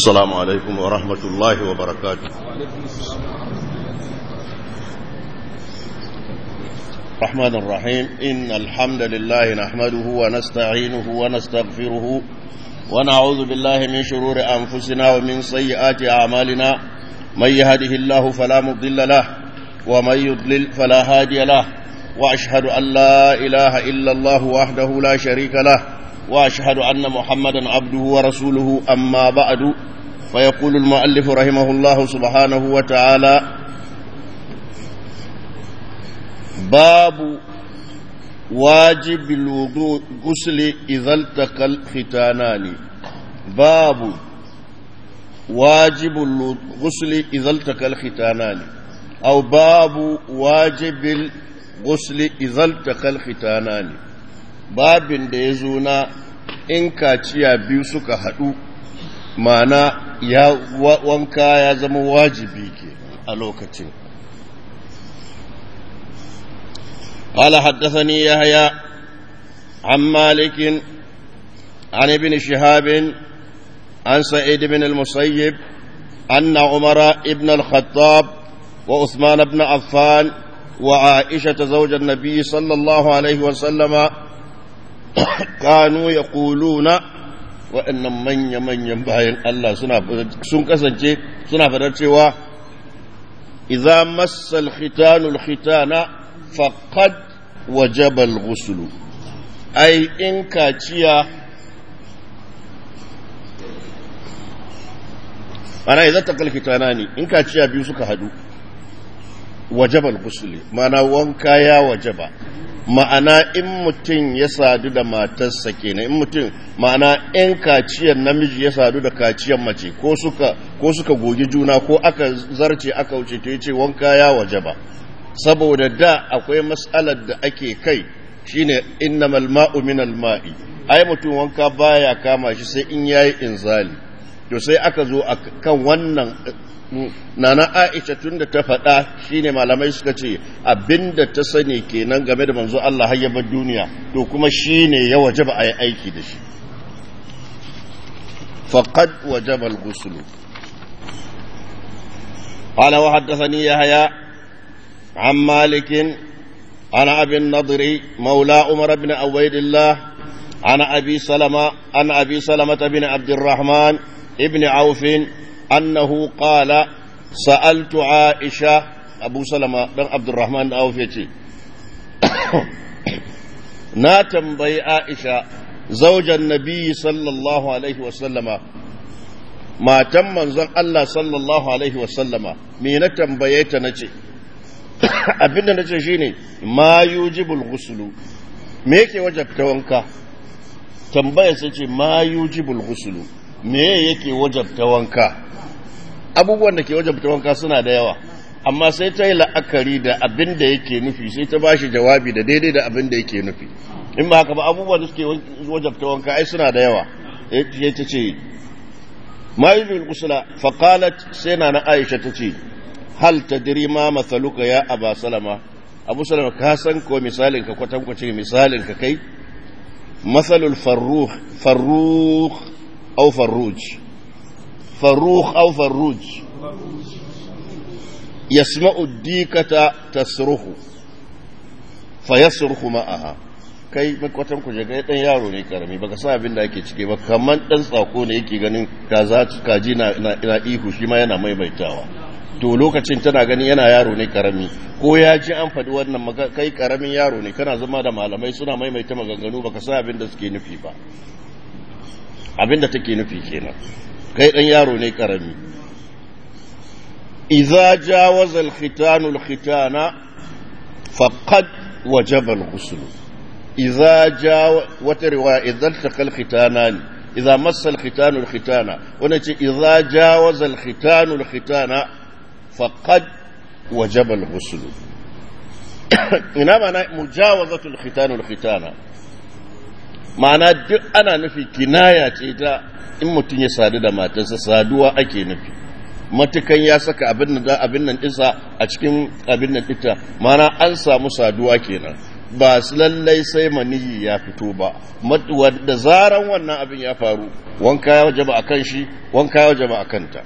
السلام عليكم ورحمة الله وبركاته الرحمن الرحيم إن الحمد لله نحمده ونستعينه ونستغفره ونعوذ بالله من شرور أنفسنا ومن سيئات أعمالنا من يهده الله فلا مضل له ومن يضلل فلا هادي له وأشهد أن لا إله إلا الله وحده لا شريك له وأشهد أن محمدا عبده ورسوله أما بعد فيقول المؤلف رحمه الله سبحانه وتعالى باب واجب الوضوء غسل إذا التقى الختانان باب واجب الغسل إذا التقى الختانان أو باب واجب الغسل إذا التقى الختانان babin da ya zo na in kaciya biyu suka haɗu mana ya wanka ya zama wajibi ke a lokacin قال حدثني يحيى عن مالك عن ابن شهاب عن سعيد بن المسيب أن عمر ابن الخطاب وعثمان بن عفان وعائشة زوج النبي صلى الله عليه وسلم kanu ya kuluna waɗannan manya-manyan bayan Allah sun kasance suna fadar cewa iza massal khitanul khitana faqad wajaba al-ghusl ai in kaciya ana idan takal khitana ne in kaciya biyu suka hadu wajaba al-ghusl mana wanka ya wajaba ma'ana in mutum ya sadu da matarsa kenan in mutum ma'ana in kaciyar namiji ya sadu da kaciyar mace ko suka ko suka gogi juna ko aka zarce aka wuce to yace wanka ya waje ba saboda da akwai mas'alar da ake kai shine innamal ma'u minal ma'i ai mutum wanka baya kama shi sai in yayi inzali to sai aka zo kan wannan nana aisha tun da ta faɗa shine malamai suka ce abinda ta sani kenan game da manzo Allah hayyabar duniya to kuma shine ya wajaba a yi aiki da shi faqad wajaba al-ghusl qala wa haddathani yahya an malik ana abi an-nadr mawla umar ibn ubaydillah ana abi salama ana abi salama bin abd الرحمن ابن عوف أنه قال سألت عائشة أبو سلمة بن عبد الرحمن أوف يتي ناتم بي عائشة زوج النبي صلى الله عليه وسلم ما تم منزل الله صلى الله عليه وسلم مين تنبيت نتي abinda na ce shine ma yujibul ghuslu me yake wajabta wanka tambaya sai ce ma yujibul ghuslu me yake wajabta wanka abubuwan da ke wajabta wanka suna da yawa amma sai ta yi la'akari da abin da yake nufi sai ta ba shi jawabi da daidai da abin da yake nufi in ba haka ba abubuwan da suke wajabta wanka ai suna da yawa ya ta ce ma yi bin kusula faƙalat sai na na aisha ta ce hal ta diri ma matsaluka ya aba salama abu salama ka san ko misalin ka kwatankwace misalin ka kai matsalul farruh farruh au farruj فروخ أو فروج يسمع الديكة تصرخ فيصرخ معها kai makwatan ku jaga dan yaro ne karami baka sa abin da ake cike ba kaman dan tsako ne yake ganin kaza kaji na ina ihu shi ma yana maimaitawa to lokacin tana ganin yana yaro ne karami ko ya ji an faɗi wannan kai karamin yaro ne kana zama da malamai suna maimaita maganganu baka sa abin da suke nufi ba abin da take nufi kenan kai ɗan yaro ne ƙarami iza jawaza alkhitanu alkhitana faqad wajaba alghusl iza jawa wata riwaya idan taka alkhitana iza massa alkhitanu alkhitana wannan ce iza jawaza alkhitanu alkhitana faqad wajaba alghusl ina mana mujawazatu alkhitanu alkhitana ma'ana duk ana nufi kinaya ce ta in mutum ya sadu da matarsa saduwa ake nufi matukan ya saka abin da abin nan dinsa a cikin abin nan dinta mana an samu saduwa kenan ba su lallai sai maniyi ya fito ba da zaran wannan abin ya faru wanka ya wajaba a kan shi wanka ya wajaba a kanta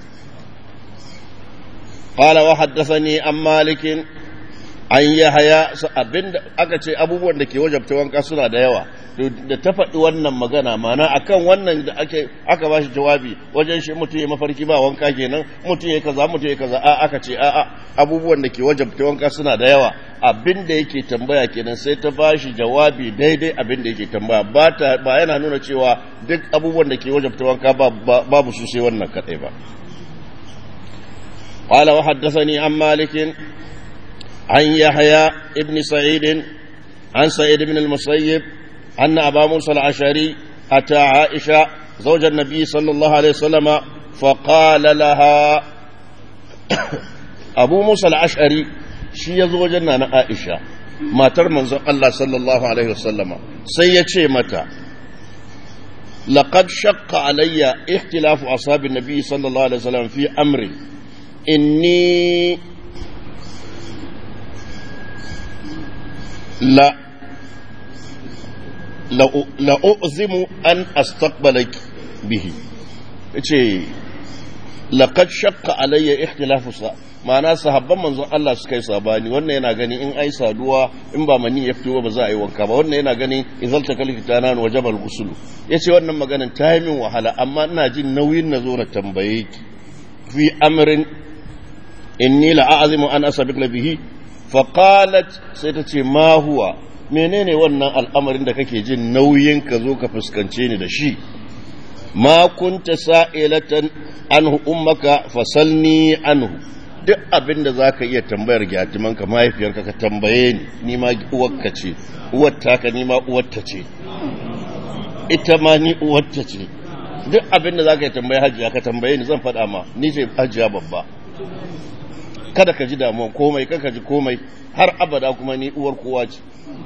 qala wa haddathani an malikin an yahaya abinda aka ce abubuwan da ke wajabta wanka suna da yawa da ta faɗi wannan magana mana akan wannan da ake aka ba shi jawabi wajen shi mutum ya mafarki ba wanka kenan mutum ya kaza mutum ya kaza a aka ce a a abubuwan da ke wajabta wanka suna da yawa abin da yake tambaya kenan sai ta ba shi jawabi daidai abin da yake tambaya ba ta ba yana nuna cewa duk abubuwan da ke wajabta wanka babu su sai wannan kadai ba قال وحدثني عن مالك عن يحيى ابن سعيد عن سعيد بن المسيب أن أبا موسى العشري أتى عائشة زوج النبي صلى الله عليه وسلم فقال لها أبو موسى العشري شي زوجنا أنا عائشة ما ترمن الله صلى الله عليه وسلم سيتشي متى لقد شق علي اختلاف أصحاب النبي صلى الله عليه وسلم في أمري إني لا la'uzimu an astaqbalak bihi yace laqad shaqqa alayya ikhtilafu sa ma'ana sahabban manzon Allah suka yi sabani wannan yana gani in ai saduwa in ba mani ya fito ba za a yi wanka ba wannan yana gani izal ta kalki tana wa jabal gusulu yace wannan maganan ta yi min wahala amma ina jin nauyin na zo na tambaye ki fi amrin inni la'azimu an asabiq bihi fa qalat sai ta ce ma huwa menene wannan al'amarin da kake jin nauyin ka zo ka fuskance ni da shi ma kunta sa'ilatan anhu ummaka fasalni anhu duk abin da zaka iya tambayar gyatimanka mahaifiyarka ka tambaye ni ni ma uwarka ce uwar taka ni ma uwarta ce ita ma ni uwarta ce duk abin da zaka iya tambaye hajiya ka tambaye ni zan faɗa ma ni ce hajiya babba kada ka ji damuwa komai kada ka ji komai har abada kuma ni uwar kowa ce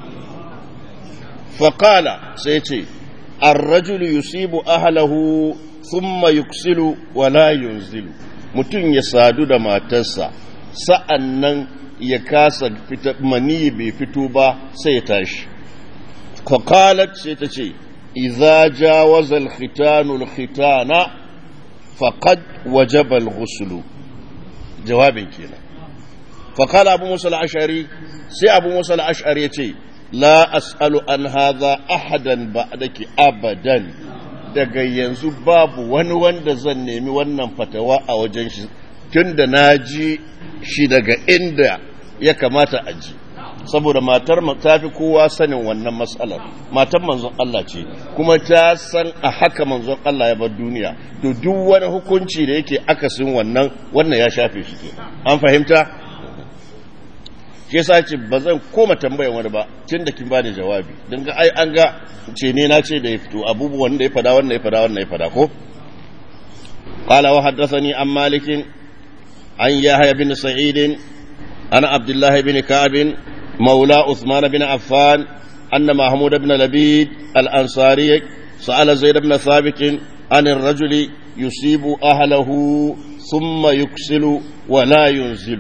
faƙala sai ce arrajulu yusibu ahlahu thumma yuksilu wala yunzilu mutum ya sadu da matarsa sa'an nan ya kasa fita mani bai fito ba sai ya tashi faƙalat sai ta ce iza jawaza alkhitanu alkhitana faqad wajaba alghuslu jawabin kenan فقال أبو موسى الأشعري سي أبو موسى الأشعري يتي لا أسأل عن هذا أحدا بعدك أبدا daga yanzu babu wani wanda zan nemi wannan fatawa a wajen shi tun da na ji shi daga inda ya kamata a ji saboda matar ta fi kowa sanin wannan matsalar matar manzon Allah ce kuma ta san a haka manzon Allah ya bar duniya to duk wani hukunci da yake akasin wannan wannan ya shafe shi ke an fahimta shi yasa ce ba zan koma tambayan wani ba tun da kin bani jawabi don ga ai an ga ce ne na ce da ya fito abubuwan da ya fada wannan ya fada wannan ya fada ko qala wa haddathani an malik an yahya bin sa'id ana abdullah bin ka'ab maula uthman bin affan anna mahmud bin labid al-ansari سأل زيد بن ثابت عن الرجل يصيب أهله ثم يكسل ولا ينزل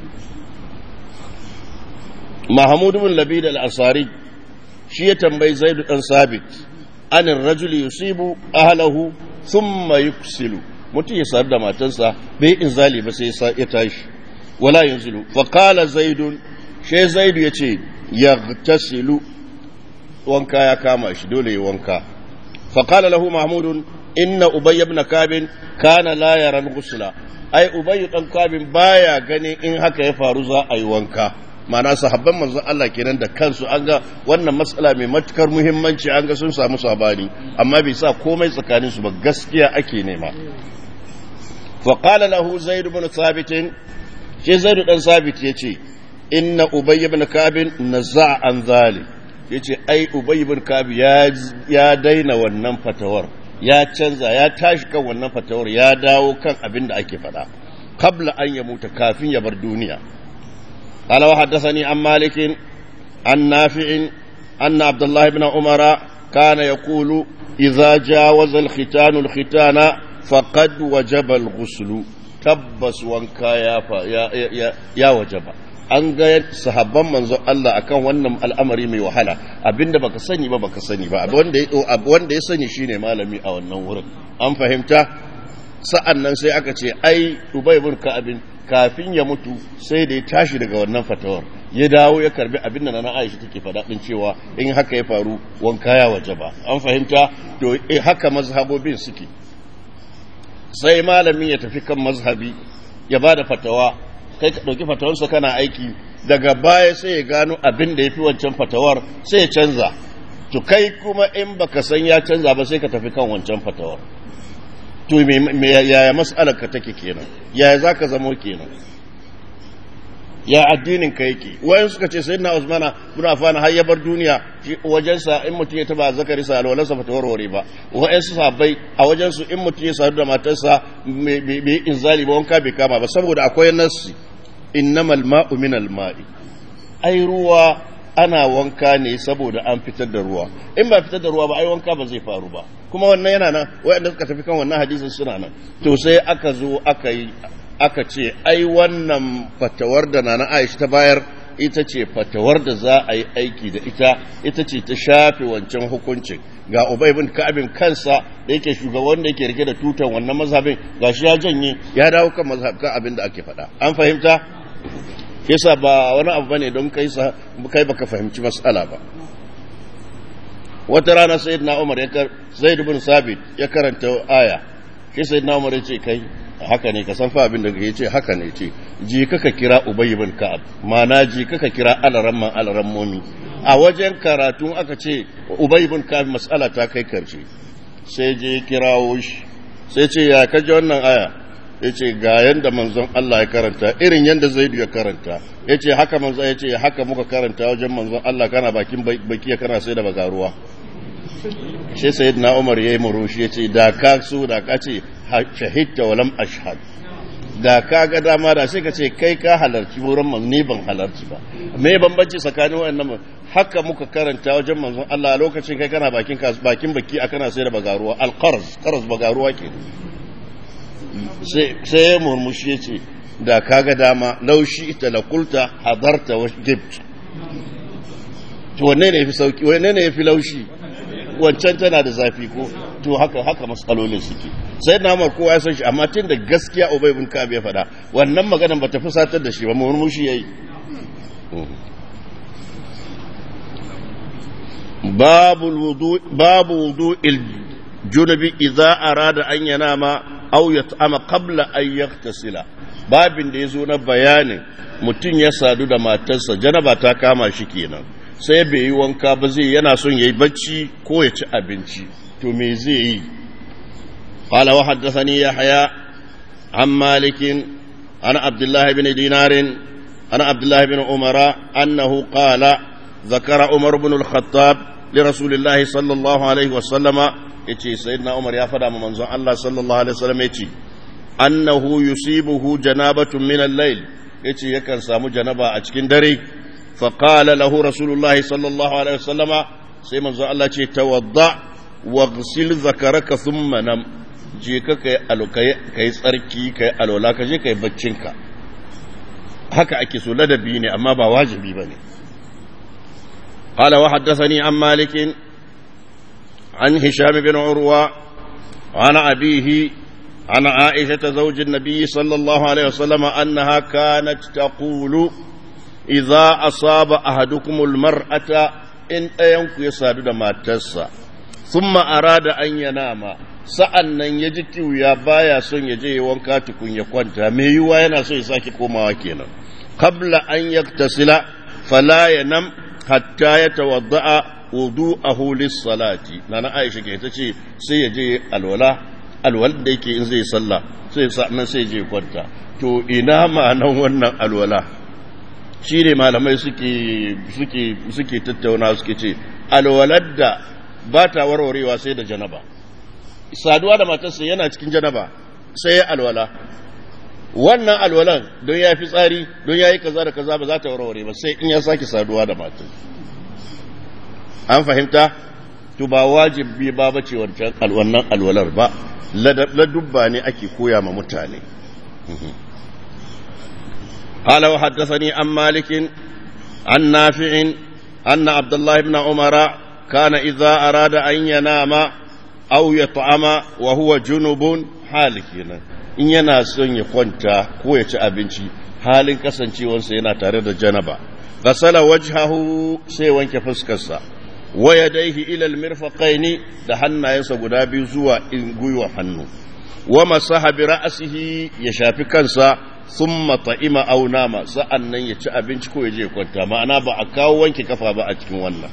Mahmud bin Labid al-Asari shi ya tambayi Zaid dan Sabit anin rajuli yusibu ahlahu thumma yuksilu mutum ya sadu da matansa bai inzali ba sai ya tashi wala yanzilu fa qala Zaid she Zaid yace yaghtasilu wanka ya kama shi dole ya wanka fa qala lahu Mahmud inna Ubay ibn Kab kana la yara al-ghusla ai Ubay dan Kab baya gani in haka ya faru za a yi wanka ma'ana sahabban manzon Allah kenan da kansu an ga wannan matsala mai matukar muhimmanci an ga sun samu sabani amma bai sa komai tsakanin su ba gaskiya ake nema fa qala lahu zaid ibn thabit shi zaid dan thabit yace inna ubay ibn kab naza an zalik yace ai ubay ibn kab ya ya daina wannan fatawar ya canza ya tashi kan wannan fatawar ya dawo kan abin da ake faɗa qabla an ya mutu kafin ya bar duniya قال وحدثني عن مالك عن نافع أن عبد الله بن عمر كان يقول إذا جاوز الختان الختان فقد وجب الغسل تبس وانكا يا, يا, يا, يا وجب an ga sahabban manzon Allah akan wannan al'amari mai wahala abinda baka sani ba baka sani ba wanda ya wanda ya sani shine malami a wannan wurin an fahimta sa'an nan sai aka ce ai Ubay ibn Ka'ab kafin ya mutu sai da ya tashi daga wannan fatawar ya dawo ya karbi abin da na Aisha take faɗa din cewa in haka ya faru wanka ya waje ba an fahimta to eh, haka mazhabobin suke sai malamin ya tafi kan mazhabi ya ba da fatawa kai ka ɗauki fatawarsa kana aiki daga baya sai ya gano abin da ya fi wancan fatawar sai ya canza to kai kuma in baka san ya canza ba sai ka tafi kan wancan fatawar to me yaya mas'alar ka take kenan yaya zaka zamo kenan ya addinin ka yake wayan suka ce sayyidina Usmana bin Affan har ya bar duniya wajen sa in mutum ya taba zakari sa alwalan sa bata warware ba wayan su sabai a wajen su in mutum ya sadu da matarsa bai inzali ba wanka bai kama ba saboda akwai nassi innamal ma'u minal ma'i ai ruwa ana wanka ne saboda an fitar da ruwa in ba fitar da ruwa ba ai wanka ba zai faru ba kuma wannan yana nan wayanda suka tafi kan wannan hadisin suna nan to sai aka zo aka yi aka ce ai wannan fatawar da nana Aisha ta bayar ita ce fatawar da za a yi aiki da ita ita ce ta shafe wancan hukuncin ga Ubay bin Ka'abin kansa da yake shugaban da yake rike da tutan wannan mazhabin gashi ya janye ya dawo kan mazhab kan abin da ake faɗa an fahimta yasa ba wani abu bane don kai sa kai baka fahimci mas'ala ba wata rana sayyidina Umar ya kar Zaid bin Sabit ya karanta aya shi sayyidina Umar ya ce kai haka ne ka san fa abin da ya ce haka ne ce ji kaka kira Ubay ibn Ka'ab mana ji kaka kira alaramman alarammomi a wajen karatu aka ce Ubay ibn Ka'ab mas'ala ta kai karshe sai je kirawo shi sai ce ya kaje wannan aya ya ce ga yanda manzon Allah ya karanta irin yanda Zaidu ya karanta ya ce haka manzon ya ce haka muka karanta wajen manzon Allah kana bakin baki kana sai da bagaruwa shi sayyidina Umar yayi murushi ya ce da ka so da ka ce shahidta walam ashhad da ka ga dama da sai ka ce kai ka halarci wurin man ni ban halarci ba me bambanci tsakanin wayannan haka muka karanta wajen manzon Allah a lokacin kai kana bakin bakin baki a kana sai da bagaruwa alqarz qarz bagaruwa ke sai sai ya murmushi ya ce da ka ga dama laushi ita la kulta hadarta wa gibt to wanne ne yafi sauki wanne ne yafi laushi wancan tana da zafi ko to haka haka matsalolin suke sai na mar kowa ya san shi amma tun da gaskiya ubay bin ka'ab ya faɗa wannan maganan ba ta fusatar da shi ba murmushi yayi babu wudu babu wudu il junubi idza arada an yanama aw yat'ama qabla an yaghtasila babin da yazo na bayanin mutum ya sadu da matarsa janaba ta kama shi kenan sai bai yi wanka ba zai yana son ya yi bacci ko ya ci abinci to me zai yi qala wa haddathani yahya an malikin ana abdullahi bin dinarin ana abdullahi bin umara annahu qala zakara umar bin al-khattab li rasulillahi sallallahu alaihi wa sallama yace sayyidina umar ya fada ma manzon Allah sallallahu alaihi wa sallam yace annahu yusibuhu janabatun min al-layl yace yakan samu janaba a cikin dare فقال له رسول الله صلى الله عليه وسلم سيما الله ce tawadda waghsil zakaraka thumma nam je ka kai alukai kai tsarki kai alola ka je kai baccinka haka ake so ladabi ne amma ba wajibi bane قال وحدثني عن مالك عن هشام بن عروة عن أبيه عن عائشة زوج النبي صلى الله عليه وسلم أنها كانت تقول idza asaba ahadukumul mar'ata in ɗayanku ya sadu da matarsa thumma arada an yanama sa'an nan ya ji kiwuya baya son ya je ya wanka tukun ya kwanta me yiwa yana so ya sake komawa kenan qabla an yaktasila fala yanam hatta yatawadda'a wudu'ahu lis-salati nana Aisha ke ta ce sai ya je alwala alwal da yake in zai sallah sai sa'an sai je kwanta to ina ma'anan wannan alwala shi ne malamai suke tattauna suke ce alwalar da ba ta warwarewa sai da janaba saduwa da matarsa yana cikin janaba sai ya alwala wannan alwalan don ya fi tsari don ya yi kaza da kaza ba za ta warware ba sai in ya sake saduwa da matar an fahimta to ba wajibi ba bace wancan wannan alwalar ba ladubba ne ake koya ma mutane قال وحدثني عن مالك عن نافع أن عبد الله بن عمر كان إذا أراد أن ينام أو يطعم وهو جنب حالك in yana son ya kwanta ko ya ci abinci halin kasancewarsa yana tare da janaba gasala wajhahu sai wanke fuskarsa wa yadayhi ila almirfaqaini da hannayensa guda biyu zuwa in gwiwa hannu wa masaha bi ra'sihi ya shafi kansa thumma ta'ima aw nama sa'annan ya ci abinci ko ya je kwanta ma'ana ba a kawo wanke kafa ba a cikin wannan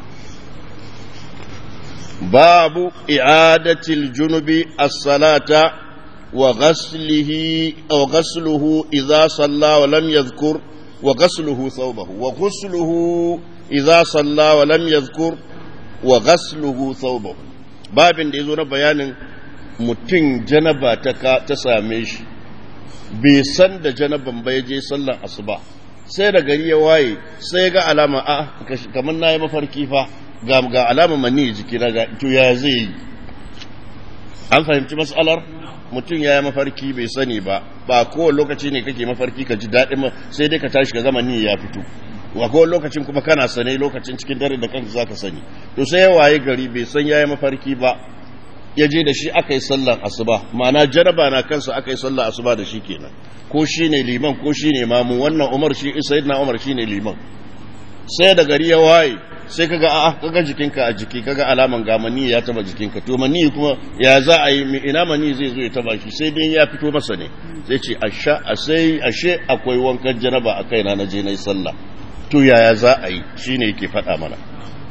babu i'adatil junubi as-salata wa ghaslihi aw ghasluhu idza salla wa lam yadhkur wa ghasluhu thawbahu wa ghusluhu idza salla wa lam yadhkur wa ghasluhu thawbahu babin da yazo na bayanin mutum janaba ta ta same shi bai san da janaban ba ya je sallan asuba sai da gari ya waye sai ga alama a kamar na yi mafarki fa ga ga alama mani jiki na ga to ya zai yi an fahimci matsalar mutum ya yi mafarki bai sani ba ba kowane lokaci ne kake mafarki ka ji daɗin sai dai ka tashi ka zama ni ya fito wa kowane lokacin kuma kana sane lokacin cikin dare da kanka zaka sani to sai ya waye gari bai san ya yi mafarki ba ya je da shi aka yi sallan asuba ma'ana jaraba na kansa aka yi sallan asuba da shi kenan ko shi ne liman ko shi ne mamu wannan umar shi sayyidina umar shi ne liman sai da gari ya waye sai kaga a'a kaga jikinka a jiki kaga alaman ga mani ya taba jikinka to mani kuma ya za a yi ina mani zai zo ya taba shi sai dai ya fito masa ne zai ce asha sai ashe akwai wankan janaba a kaina na je na yi sallah to yaya za a yi shine yake faɗa mana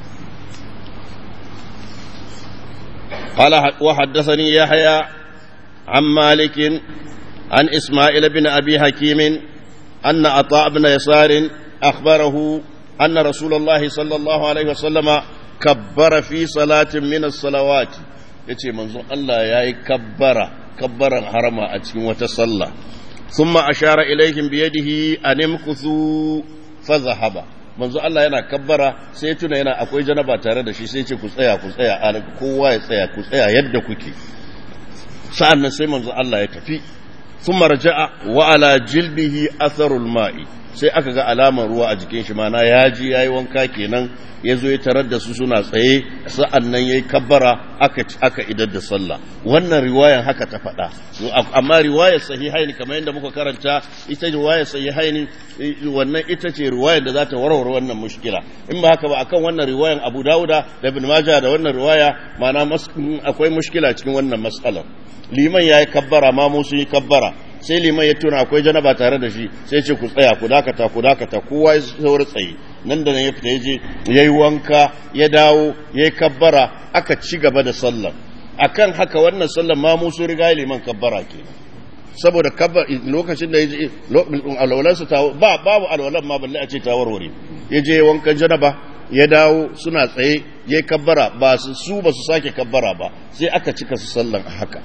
قال وحدثني يحيى عن مالك عن إسماعيل بن أبي حكيم أن عطاء بن يسار أخبره أن رسول الله صلى الله عليه وسلم كبر في صلاة من الصلوات yace manzon Allah ya yi kabbara kabbaran harama a cikin wata sallah thumma ashara ilaihim bi yadihi an imkuthu fa zahaba manzo Allah yana kabbara sai tuna yana akwai janaba tare da shi sai ce ku tsaya ku tsaya kowa ya tsaya ku tsaya yadda kuke sa'an nan sai manzo Allah ya tafi thumma raja'a wa ala jilbihi atharul ma'i sai aka ga alamar ruwa a jikin shi mana ya ji yayi wanka kenan ya zo ya tarar da su suna tsaye sa'an nan yayi kabbara aka aka idar da sallah wannan riwayan haka ta faɗa amma riwayar sahihaini kamar yadda muka karanta ita riwayar sahihaini wannan ita ce riwayar da za ta warware wannan mushkila in ba haka ba akan wannan riwayan Abu Dawuda da Ibn Majah da wannan riwaya ma'ana akwai mushkila cikin wannan mas'alar liman yayi kabbara ma mu sun yi kabbara sai liman ya tuna akwai janaba tare da shi sai ce ku tsaya ku dakata ku dakata kowa ya sauri tsaye nan da nan ya fita ya je ya yi wanka ya dawo ya yi kabbara aka ci gaba da sallar akan haka wannan sallar ma musu riga liman kabbara ke saboda kabbar lokacin da ya je alwalansa ta ba babu alwalan ma balle a ce ta warware ya je wankan janaba ya dawo suna tsaye ya yi kabbara ba su ba su sake kabbara ba sai aka cika su sallan haka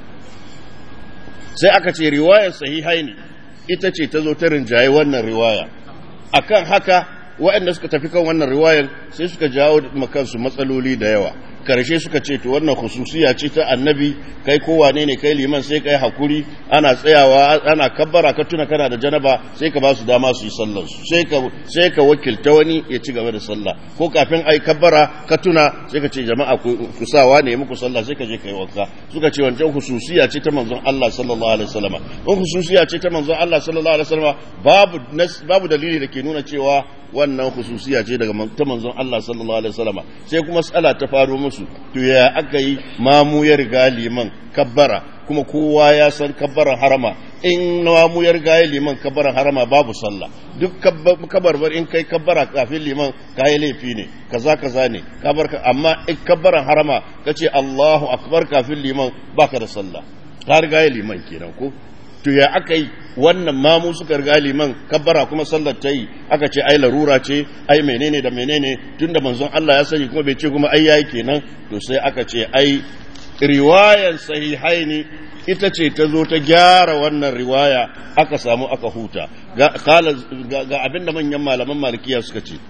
sai aka ce riwayar sahihai ne ita ce ta zo ta rinjaye wannan riwaya akan haka waɗanda suka tafi kan wannan riwayar sai suka jawo makansu matsaloli da yawa karshe suka ce to wannan khususiya ce ta annabi kai kowane ne kai liman sai kai hakuri ana tsayawa ana kabbara ka tuna kana da janaba sai ka ba su dama su yi sallar su sai ka sai ka wakilta wani ya ci gaba da sallah ko kafin ai kabbara ka tuna sai ka ce jama'a ku sawa ne muku sallah sai ka je kai wanka suka ce wancan khususiya ce ta manzon Allah sallallahu alaihi wasallam in khususiya ce ta manzon Allah sallallahu alaihi wasallam babu babu dalili da ke nuna cewa wannan khususiya ce daga ta manzon Allah sallallahu alaihi wasallam sai kuma matsala ta faro musu to ya aka yi mamu ya riga liman kabbara kuma kowa ya san kabbaran harama in mamu ya riga liman kabbaran harama babu sallah duk kabarbar in kai kabbara kafin liman kayi laifi ne kaza kaza ne kabar amma in kabbaran harama kace Allahu akbar kafin liman baka da sallah ka riga liman kenan ko to ya aka yi wannan mamu suka riga liman kabbara kuma sallar ta yi aka ce ai larura ce ai menene da menene tunda manzon Allah ya sani kuma bai ce kuma ai yayi kenan to sai aka ce ai riwayan sahihaini ita ce ta zo ta gyara wannan riwaya aka samu aka huta ga ga abinda manyan malaman malikiya suka ce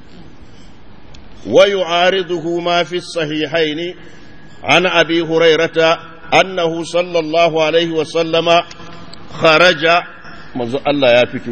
wa yu'ariduhu ma fi sahihaini an abi hurairata annahu sallallahu alaihi wa sallama kharaja manzo Allah ya fito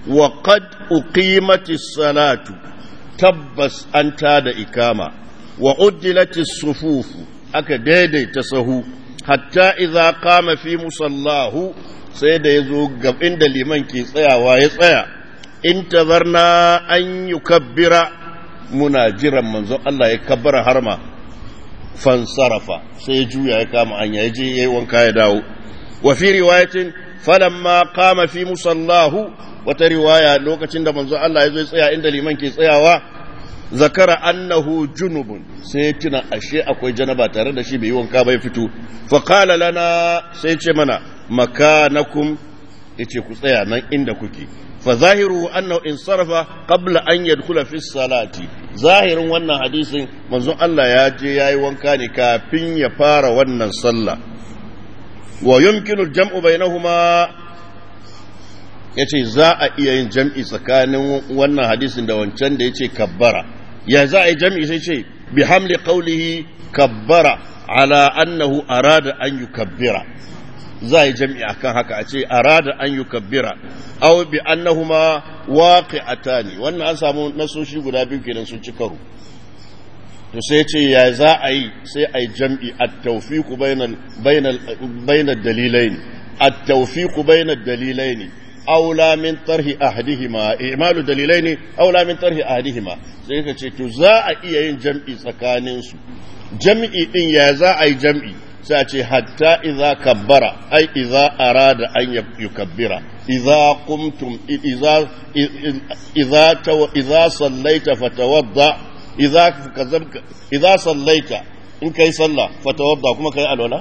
wa qad uqimatis salatu tabbas an tada ikama wa uddilatis sufufu aka daidaita sahu hatta idza qama fi musallahu sai da yazo gab inda liman ke tsayawa ya tsaya intazarna an yukabbira muna jiran manzon Allah ya kabbara harma fansarafa sai juya ya kama anya ya je yayi wanka ya dawo wa fi riwayatin falamma qama fi musallahu wata riwaya lokacin da manzon Allah ya zo ya tsaya inda liman ke tsayawa zakara annahu junubun sai ya tuna ashe akwai janaba tare da shi bai yi wanka bai fito fa qala lana sai ce mana makanakum yace ku tsaya nan inda kuke fa zahiru annahu insarafa qabla an yadkhula fi salati zahirin wannan hadisin manzon Allah ya je yayi wanka ne kafin ya fara wannan sallah wa yumkinu al-jam'u bainahuma yace za a iya yin jam'i tsakanin wannan hadisin da wancan da yace kabbara ya za a yi jam'i sai ce bi hamli qawlihi kabbara ala annahu arada an yukabbira za a yi jam'i akan haka a ce arada an yukabbira aw bi annahuma waqi'atani wannan an samu nasoshi guda biyu kenan sun ci karo to sai ce ya za a yi sai a yi jam'i at-tawfiqu bainal bainal bainal dalilain at-tawfiqu bainal dalilain aula min tarhi ahadihima i'malu dalilaini aula min tarhi ahadihima sai ka ce to za a iya yin jam'i tsakanin su jam'i din ya za a yi jam'i sai a ce hatta idza kabbara ai idza arada an yukabbira idza qumtum idza idza taw idza sallaita fatawadda idza kazabka idza sallaita in kai sallah fatawadda kuma kai alwala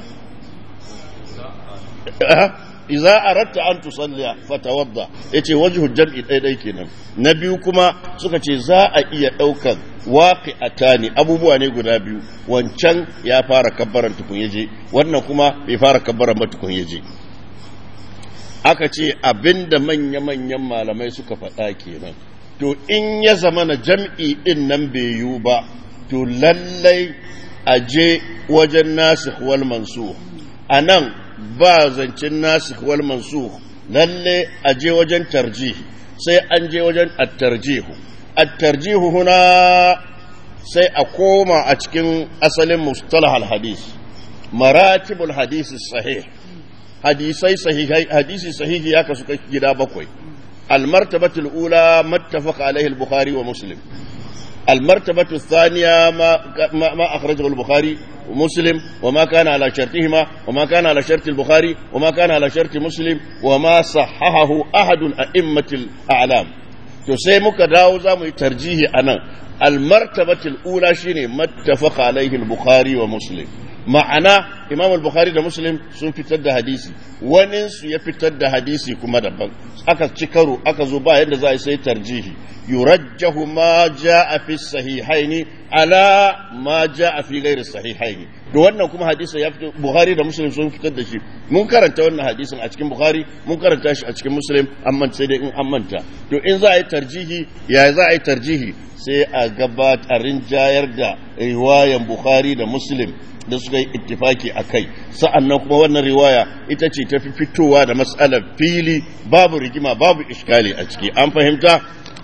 iza aratta an tusalliya fatawadda yace wajhu jam'i dai dai kenan na biyu kuma suka ce za a iya daukan waqi'atani abubuwa ne guda biyu wancan ya fara kabbaran tukun yaje wannan kuma bai fara kabbaran ba tukun yaje aka ce abinda manya manyan malamai suka faɗa kenan to in ya zama na jam'i din nan bai yiwu ba to lallai a je wajen nasikh wal mansukh anan ba zancen nasikh wal mansukh lalle a je wajen tarjih sai an je wajen at-tarjihu at-tarjihu huna sai a koma a cikin asalin mustalah al-hadis maratibul hadis sahih hadisai sahihai hadisi sahihi ya kasu gida bakwai al-martabatu al-ula mattafaqa alaihi al-bukhari wa muslim المرتبة الثانية ما, ما, ما أخرجه البخاري ومسلم وما كان على شرطهما وما كان على شرط البخاري وما كان على شرط مسلم وما صححه أحد أئمة الأعلام تسيمك داوزا ترجيه أنا المرتبة الأولى شيني ما اتفق عليه البخاري ومسلم ma'ana imam al-bukhari da muslim sun fitar da hadisi waninsu ya fitar da hadisi kuma daban aka ci karo aka zo ba yadda za a sai tarjihi yurajjahu ma jaa fi sahihaini ala ma jaa fi ghairi sahihaini da wannan kuma hadisi ya fito bukhari da muslim sun fitar da shi mun karanta wannan hadisin a cikin bukhari mun karanta shi a cikin muslim amma sai dai in an manta to in za a yi tarjihi ya za a yi tarjihi sai a gabatar jayar da riwayan bukhari da muslim da suka yi ittifaki a kai sa'annan kuma wannan riwaya ita ce ta fi fitowa da matsalar fili babu rigima babu iskali a ciki an fahimta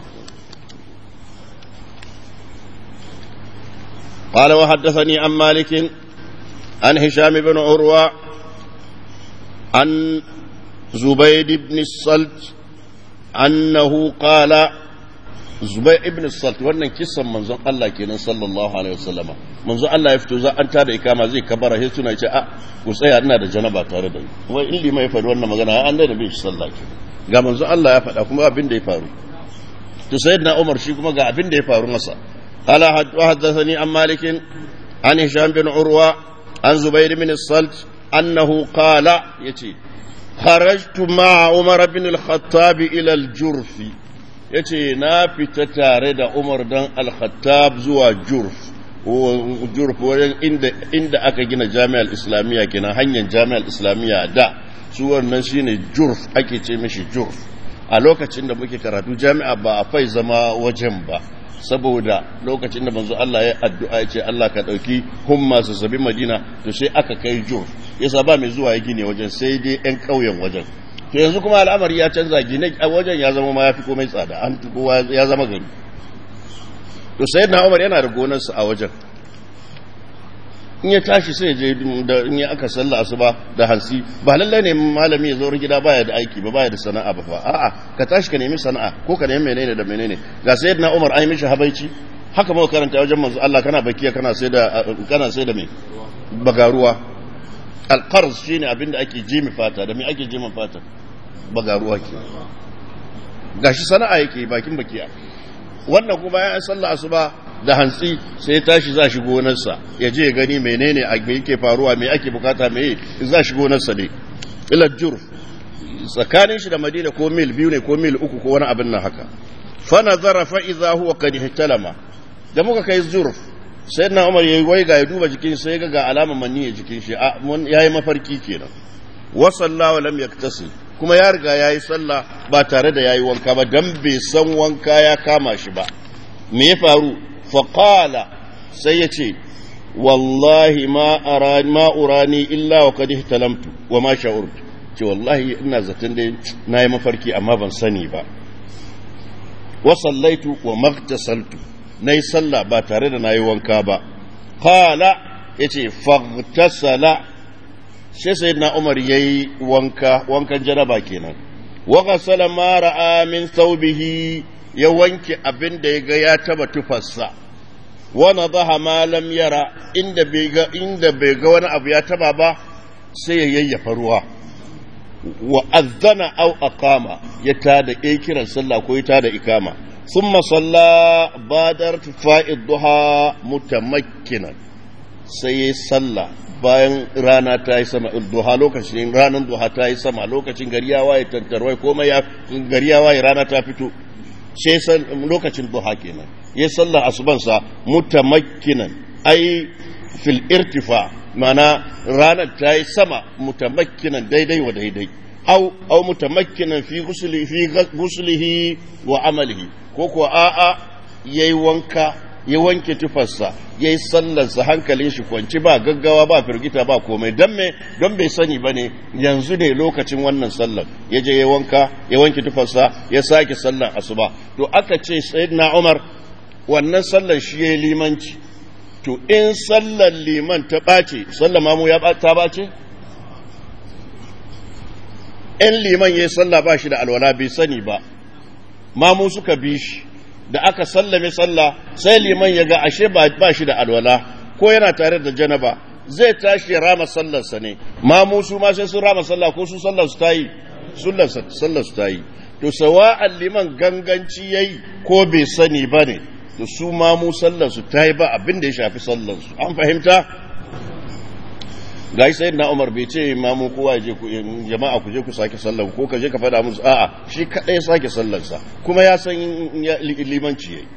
قال وحدثني عن مالك عن هشام بن عروة عن زبيد بن الصلت أنه قال Zubai ibn Salt wannan kissan manzon Allah kenan sallallahu alaihi wasallam manzon Allah ya fito za an tada ikama zai kabara sai suna ce a ku tsaya ina da janaba tare da ni wai in limai faɗi wannan magana an da bin shi sallah ke ga manzon Allah ya faɗa kuma abin da ya faru to sayyidina Umar shi kuma ga abin da ya faru masa qala haddathani an malik an hisham bin urwa an zubair bin Salt annahu qala yace kharajtu ma'a Umar bin al-Khattab ila al-Jurfi ya ce na fita tare da umar don al-khattab zuwa jurf jurf wajen inda aka gina jami'ar islamiyya kenan hanyar jami'ar islamiyya da su wannan shine jurf ake ce mishi jurf a lokacin da muke karatu jami'a ba a fai zama wajen ba saboda lokacin da manzo Allah ya addu'a ya ce Allah ka dauki humma su sabi madina to sai aka kai jurf yasa ba mai zuwa ya gine wajen sai dai yan ƙauyen wajen to yanzu kuma al'amari ya canza gine a wajen ya zama ma ya fi komai tsada an kowa ya zama gari to sai na umar yana da gonarsa a wajen in ya tashi sai je da in ya aka salla asuba da hansi ba lallai ne malami ya zo gida baya da aiki ba baya da sana'a ba fa a'a ka tashi ka nemi sana'a ko ka nemi menene da menene ga sayyidina Umar ai mishi habaici haka muka karanta wajen manzo Allah kana bakiya kana sai da kana sai da me bagaruwa alqarz shine abinda ake jimi fata da me ake jimi fata bagaruwa ke gashi sana'a yake bakin bakiya wannan kuma ya sallah asuba da hantsi sai ya tashi za shi gonarsa ya je ya gani menene a me yake faruwa me ake bukata me za shi gonarsa ne ila jurf tsakanin shi da madina ko mil biyu ne ko mil uku ko wani abin nan haka fa nazara fa idza huwa qad ihtalama da muka kai jurf sai na umar yayi waiga ya duba jikin sai ga ga alamar manni a jikin shi yayi mafarki kenan wa sallahu lam yaktasil kuma ya riga yayi sallah ba tare da yayi wanka ba dan bai san wanka ya kama shi ba me ya faru faƙala sai ya ce wallahi ma urani illa wa kadi talamtu wa ma sha'urtu ce wallahi ina zaton dai na yi mafarki amma ban sani ba wa sallaitu wa magtasaltu na yi sallah ba tare da na yi wanka ba ƙala ya ce fagtasala sai sai na umar ya yi wanka wankan janaba kenan wa gasala ma ra'a min thawbihi ya wanke abin da ya ga ya taba tufarsa wani zaha malam yara inda bai ga inda bai ga wani abu ya taba ba sai ya yayyafa ruwa wa azzana au aqama ya tada ya kiran sallah ko ya tada ikama thumma salla badar fa'id duha mutamakkinan sai ya sallah bayan rana ta yi sama duha lokacin ranar duha ta yi sama lokacin gari ya waye tantarwai komai ya gari ya waye rana ta fito sai lokacin duha kenan ya sallar asubansa mutamakkinan ai fil irtifa mana ranar ta yi sama mutamakkinan daidai wa daidai au au mutamakkinan fi gusuli fi gusulihi wa amalihi ko ko a'a yayi wanka ya wanke tufarsa ya yi sallarsa hankalin shi kwanci ba gaggawa ba firgita ba komai don me don bai sani ba ne yanzu ne lokacin wannan sallar ya je ya wanka ya wanke tufarsa ya sake sallar asuba to aka ce sayyidina umar wannan sallar shi ya yi limanci to in sallar liman ta ɓace sallar mamu ya ta ɓace in liman ya yi sallah ba shi da alwala bai sani ba mamu suka bi shi da aka sallame sallah sai liman ya ga ashe ba shi da alwala ko yana tare da janaba zai tashi rama sallarsa ne mamu su ma sai sun rama sallah ko su sallar su tayi sallar su tayi to sawa'an liman ganganci yayi ko bai sani ba ne to su mamu sallar su tayi ba abin da ya shafi sallar su an fahimta gai sai na umar bai ce mamu kowa je ku jama'a ku je ku sake sallar ko ka je ka faɗa musu a'a shi kaɗai sake sallarsa kuma ya san limanci yayi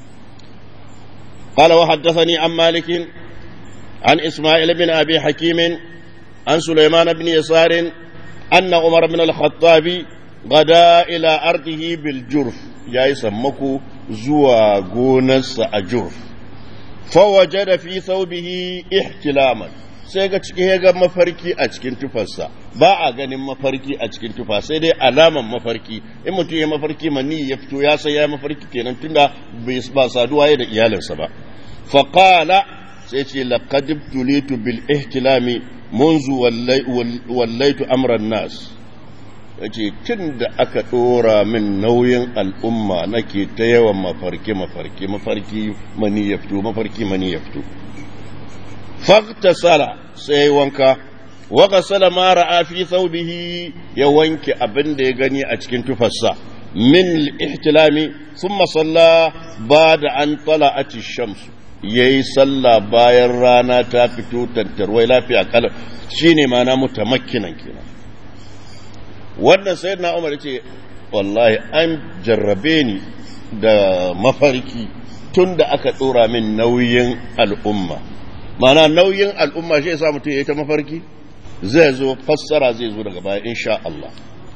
قال وحدثني عن مالك عن إسماعيل بن أبي حكيم عن سليمان بن يسار أن عمر بن الخطاب غدا إلى أرضه بالجرف يا يسمكو زوا غونس أجرف فوجد في ثوبه احتلاما sai ga cikin ya ga mafarki a cikin tufarsa ba a ganin mafarki a cikin tufa sai dai alaman mafarki in mutum ya mafarki mani ya fito ya sai ya mafarki kenan tunda ba saduwa ya da iyalinsa ba faqala sai ce laqad ibtulitu bil ihtilami munzu wallaitu amran nas yace tun da aka dora min nauyin al'umma nake ta yawan mafarki mafarki mafarki mani ya fito mafarki mani ya fito faktasala sai wanka waka sala ma ra'a fi thawbihi ya wanke abin da ya gani a cikin tufarsa min ihtilami thumma salla ba'da an tala'ati shams yayi salla bayan rana ta fito tantarwai lafiya kala shine mana mutamakkinan kenan wannan sayyidina Umar yace wallahi an jarrabe ni da mafarki tun da aka dora min nauyin al'umma mana nauyin al'umma shi yasa mutum ya yi ta mafarki zai zo fassara zai zo daga baya insha Allah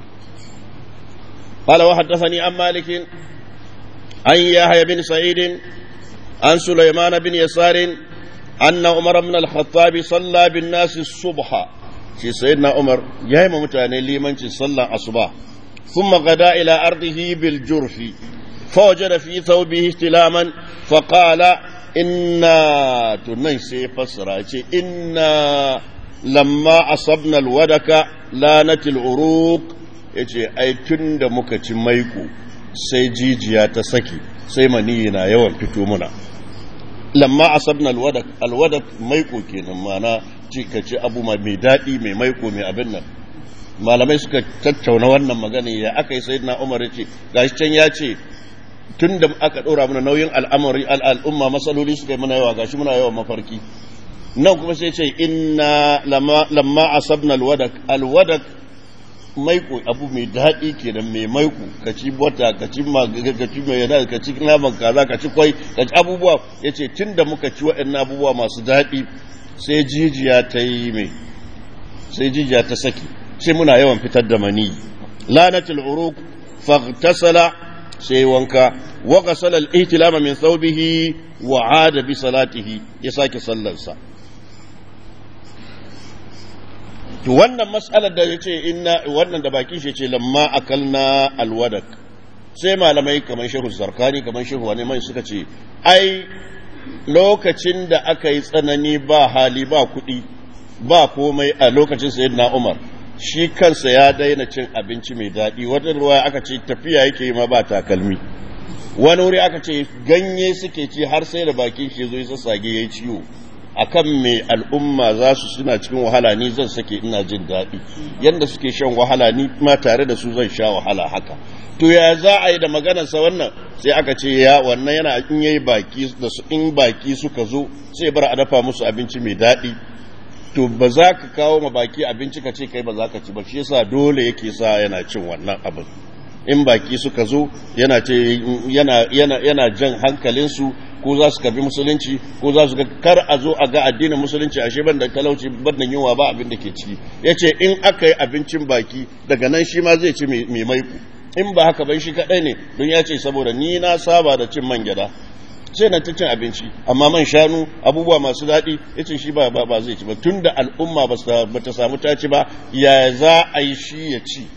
قال وحدثني عن مالك عن يحيى بن سعيد عن سليمان بن يسار أن عمر بن الخطاب صلى بالناس الصبح shi sayyidina umar ya yi ma mutane limancin sallan asuba ثم غدا إلى أرضه بالجرف فوجد في ثوبه استلاما فقال إنا تنسي فسرة إنا لما أصبنا الودك لانت العروق yace ai tun da muka ci maiko sai jijiya ta saki sai maniyi na yawan fito muna lamma asabna alwadak alwadak maiko kenan mana ci ka ci abu mai daɗi mai maiko mai abin nan malamai suka tattauna wannan magana ya aka yi sayyidina umar ce gashi can ya ce tun da aka ɗora mana nauyin al'amari al'umma matsaloli suka yi mana yawa gashi muna yawan mafarki nan kuma sai ce inna lamma asabna alwadak alwadak maiko abu mai daɗi kenan mai maiko ka ci bota ka ci ka ci mai yana ka ci naman kaza ka ci kwai ka ci abubuwa yace tun da muka ci waɗannan abubuwa masu daɗi sai jijiya ta yi mai sai jijiya ta saki sai muna yawan fitar da mani lanatul uruq faghtasala sai wanka wa ghasala al-ihtilama min thawbihi wa aada bi salatihi ya sake sallarsa to wannan mas'alar da yace inna wannan da baki shi ce lamma akalna alwadak sai malamai kamar shehu zarkani kamar shehu wani mai suka ce ai lokacin da aka yi tsanani ba hali ba kuɗi ba komai a lokacin sayyidina umar shi kansa ya daina cin abinci mai daɗi wata ruwa aka ce tafiya yake yi ma ba takalmi wani wuri aka ce ganye suke ci har sai da bakin shi zo ya sassage ya yi ciwo akan mai al'umma za su suna cikin wahala ni zan sake ina jin daɗi yadda suke shan wahala ni ma tare da su zan sha wahala haka to ya za a yi da maganarsa wannan sai aka ce ya wannan yana in yayi baki da su in baki suka zo sai bar a dafa musu abinci mai daɗi to ba za ka kawo ma baki abinci ka ce kai ba za ka ci ba shi yasa dole yake sa yana cin wannan abin in baki suka zo yana ce yana yana yana jan hankalinsu ko za su karbi musulunci ko za su ga kar a zo a ga addinin musulunci ashe ban da talauci ban da yunwa ba abin da ke ciki yace in aka yi abincin baki daga nan shi ma zai ci mai maiku in ba haka ban shi kadai ne don ya ce saboda ni na saba da cin man gyada sai na ta cin abinci amma man shanu abubuwa masu daɗi ya ce shi ba ba zai ci ba tun da al'umma ba ta samu ta ci ba ya za a yi shi ya ci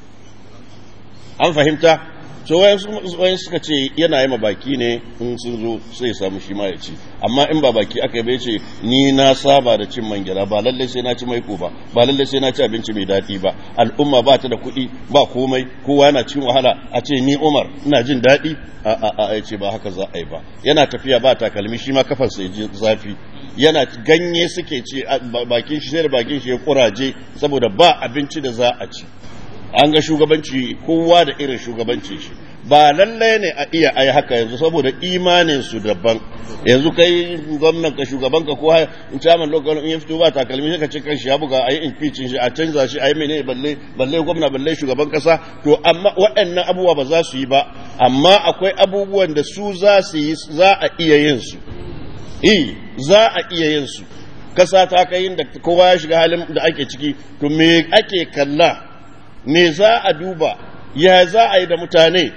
an fahimta so wayan suka ce yana yi baki ne in sun zo sai samu shi ma ya ci amma in ba baki aka yi bai ce ni na saba da cin man gyada ba lallai sai na ci maiko ba ba lallai sai na ci abinci mai daɗi ba al'umma ba ta da kuɗi ba komai kowa yana cikin wahala a ce ni umar ina jin daɗi a a a ce ba haka za a yi ba yana tafiya ba takalmi shi ma kafarsa ya ji zafi yana ganye suke ci bakin shi sai da bakin shi ya kuraje saboda ba abinci da za a ci an ga shugabanci kowa da irin shugabanci shi ba lallai ne a iya ai haka yanzu saboda imanin su daban yanzu kai gwamnan ka shugaban ka ko in chairman local in ya fito ba takalmi sai ka ce kan shi ya buga ayi impeaching shi a canza shi ayi menene balle balle gwamna balle shugaban kasa to amma waɗannan abubuwa ba za su yi ba amma akwai abubuwan da su za su yi za a iya yin su eh za a iya yin su kasa ta kai da kowa ya shiga halin da ake ciki to me ake kalla me za a duba ya za a yi da mutane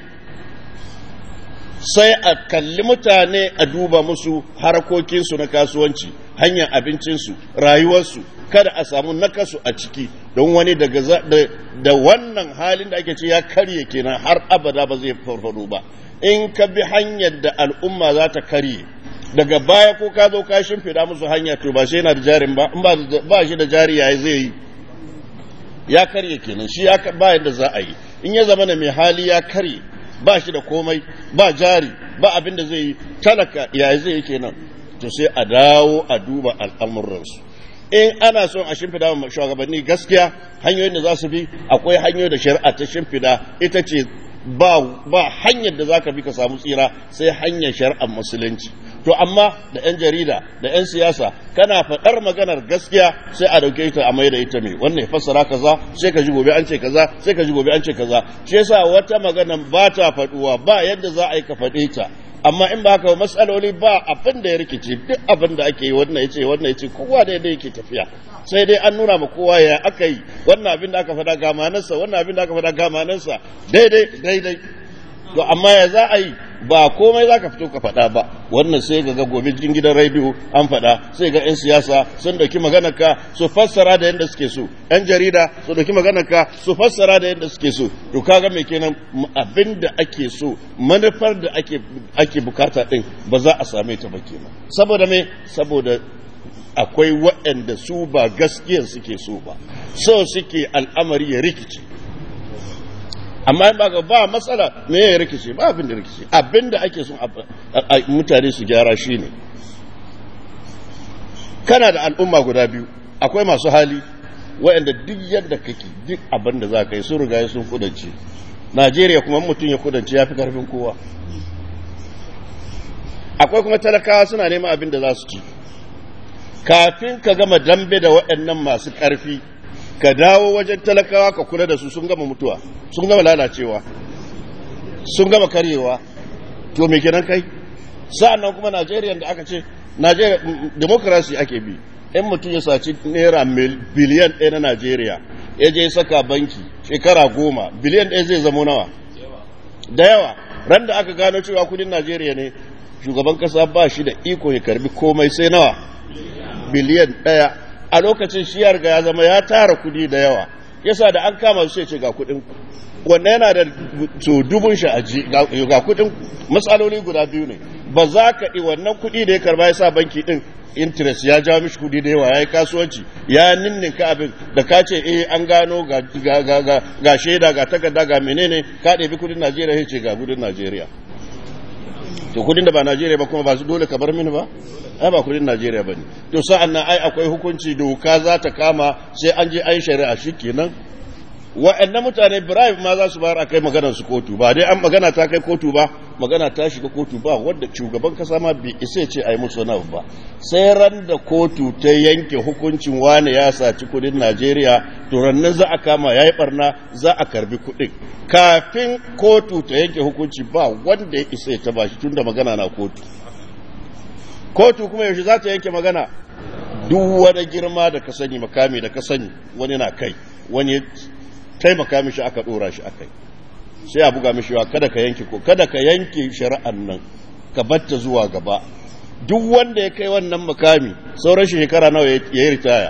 sai a kalli mutane a duba musu harkokinsu na kasuwanci hanyar abincinsu rayuwarsu kada a samu nakasu a ciki don wani daga da wannan halin da ake ce ya karye kenan har abada ba zai farfado ba in ka bi hanyar da al'umma za ta karye daga baya ko ka zo ka shimfida musu hanya to ba shi yana da jarin ba in ba shi da jari yayi zai yi ya karye kenan shi ya ba yadda za a yi in ya zama da mai hali ya karye ba shi da komai ba jari ba abin da zai yi talaka ya zai yi kenan to sai a dawo a duba al'amuransu in ana son a shimfida wa shugabanni gaskiya hanyoyin da za su bi akwai hanyoyi da shari'a ta shimfida ita ce ba ba hanyar da zaka bi ka samu tsira sai hanyar shari'ar musulunci to amma da yan jarida da yan siyasa kana faɗar maganar gaskiya sai a dauke ta a mai da ita mai wannan ya fassara kaza sai ka ji gobe an ce kaza sai ka ji gobe an ce kaza shi yasa wata magana ba ta faɗuwa ba yadda za a yi ka faɗe ta amma in ba haka ba matsaloli ba abin da ya rikice duk abin da ake yi wannan ya ce wannan ya ce kowa da yadda yake tafiya sai dai an nuna ma kowa ya aka yi wannan abin da aka faɗa ga manansa wannan abin da aka faɗa ga manansa daidai daidai to amma ya za a yi ba komai za ka fito ka faɗa ba wannan sai ga ga gobe cikin gidan rediyo an faɗa sai ga 'yan siyasa sun ɗauki maganarka su fassara da yadda suke so 'yan jarida su ɗauki maganarka su fassara da yadda suke so to kaga me kenan abin da ake so manufar da ake ake bukata ɗin ba za a same ta ba kenan saboda me saboda akwai waɗanda su ba gaskiyar suke so ba so suke al'amari ya rikice amma ba ga ba matsala me ya rikice ba abin da rikice abin da ake son mutane su gyara shi ne kana da al'umma guda biyu akwai masu hali waɗanda duk yadda kake duk abin da za ka yi sun riga sun kudance najeriya kuma mutum ya kudance ya fi karfin kowa akwai kuma talakawa suna neman abin da za su ci kafin ka gama dambe da waɗannan masu ƙarfi ka dawo wajen talakawa ka kula da su sun gama mutuwa sun gama lalacewa sun gama karyewa to me kenan kai sa'an nan kuma najeriya da aka ce najeriya demokrasi ake bi in mutum ya saci naira biliyan ɗaya na najeriya ya je saka banki shekara goma biliyan ɗaya zai zamo nawa da yawa ran da aka gano cewa kudin najeriya ne shugaban kasa ba shi da iko ya karbi komai sai nawa biliyan ɗaya a lokacin shi ya riga ya zama ya tara kudi da yawa yasa da an kama su ce ga kudin wanda yana da so dubun shi aji ga kudin matsaloli guda biyu ne ba za ka yi wannan kudi da ya karba ya sa banki din interest ya jawo mishi kudi da yawa ya yi kasuwanci ya ninninka abin da ka ce eh an gano ga shaida ga takarda ga menene ka ɗebi kudin najeriya ya ce ga kudin najeriya to kudin da ba najeriya ba kuma ba su dole ka bar mini ba ai ba kudin najeriya ba ne to sa'an nan ai akwai hukunci doka za ta kama sai an je an shari'a shi kenan wa'annan mutane Ibrahim ma za su bayar a kai maganar su kotu ba dai an magana ta kai kotu ba magana ta shiga kotu ba wadda shugaban kasa ma bai isa ce a yi musu wani ba sai ran da kotu ta yanke hukuncin wane ya saci kudin Najeriya to rannan za a kama yayi barna za a karbi kudin kafin kotu ta yanke hukunci ba wanda ya isa ya taba shi tunda magana na kotu kotu kuma yaushe za ta yanke magana duk wani girma da ka sani makami da ka sani wani na kai wani taimaka mishi aka dora shi akai sai a buga mishi wa kada ka yanke ko kada ka yanke shari'an nan ka batta zuwa gaba duk wanda ya kai wannan makami sauran shi shekara nawa ya yi ritaya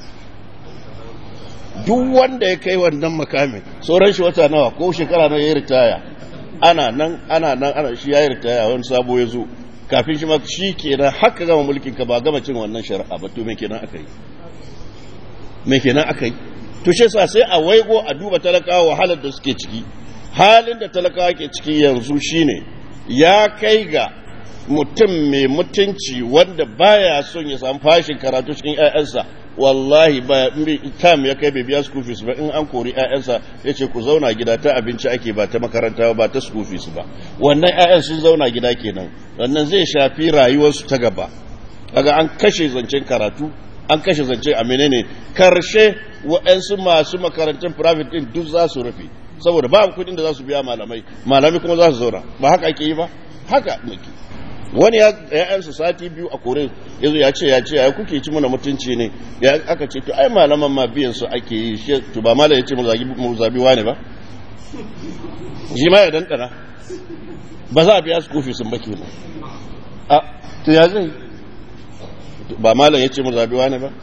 duk wanda ya kai wannan makamin sauran shi wata nawa ko shekara nawa ya yi ritaya ana nan ana nan ana shi ya yi ritaya wani sabo ya zo kafin shi ma shi kenan haka gama mulkin ka ba gama cin wannan shari'a ba to me kenan aka yi me kenan aka yi to shi sa sai a waigo a duba talakawa wahalar da suke ciki halin da talakawa ke ciki yanzu shine ya kai ga mutum mai mutunci wanda baya son ya samu fashin karatu cikin 'ya'yansa wallahi ba tam ya kai bai biya school fees ba in an kori 'ya'yansa ya ce ku zauna gida ta abinci ake ba ta makaranta ba ta school fees ba wannan 'ya'yan sun zauna gida kenan wannan zai shafi rayuwarsu ta gaba kaga an kashe zancen karatu an kashe zance a menene karshe waɗansu masu makarantun private din duk za su rufe saboda ba kuɗin da za su biya malamai malamai kuma za su zauna ba haka ake yi ba haka nake wani ya yansu sati biyu a kore ya zo ya ce ya ce ya kuke ci mana mutunci ne ya aka ce to ai malaman ma biyan su ake yi shi to ba malam ya ce mu zabi wane ba shi ma ya dandana ba za a biya su kofi sun baki ne a to ya zai ba malam ya ce mu zabi wane ba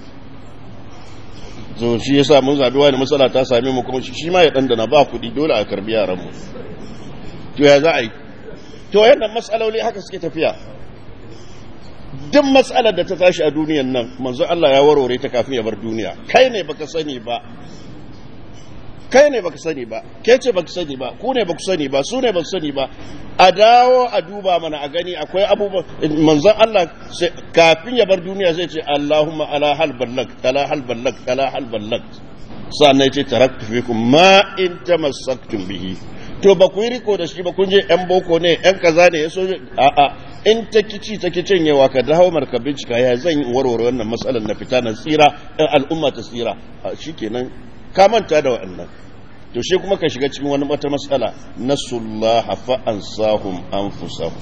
so shi yasa mun zabi wani matsala ta same mu kuma shi ma ya dandana ba kuɗi dole a karbi yaran mu to ya za a yi to yadda matsaloli haka suke tafiya duk matsalar da ta tashi a duniyan nan manzo Allah ya warware ta kafin ya bar duniya kai ne baka sani ba kai ne baka sani ba ke ce baka sani ba ku ne baku sani ba su ne baku sani ba a dawo a duba mana a gani akwai abubuwan manzon Allah kafin ya bar duniya zai ce Allahumma ala hal ballag ala hal ballag ala hal ballag sannan ce taraktu fikum ma in tamassaktum bihi to ba ku yi riko da shi ba kun je yan boko ne yan kaza ne ya so a a in ta kici ta kicin yawa ka dawo marka bincika ya zan yi warware wannan matsalar na fita na tsira ɗan al'umma ta tsira shikenan ka manta da waɗannan to shi kuma ka shiga cikin wani wata matsala nasullah fa ansahum anfusahum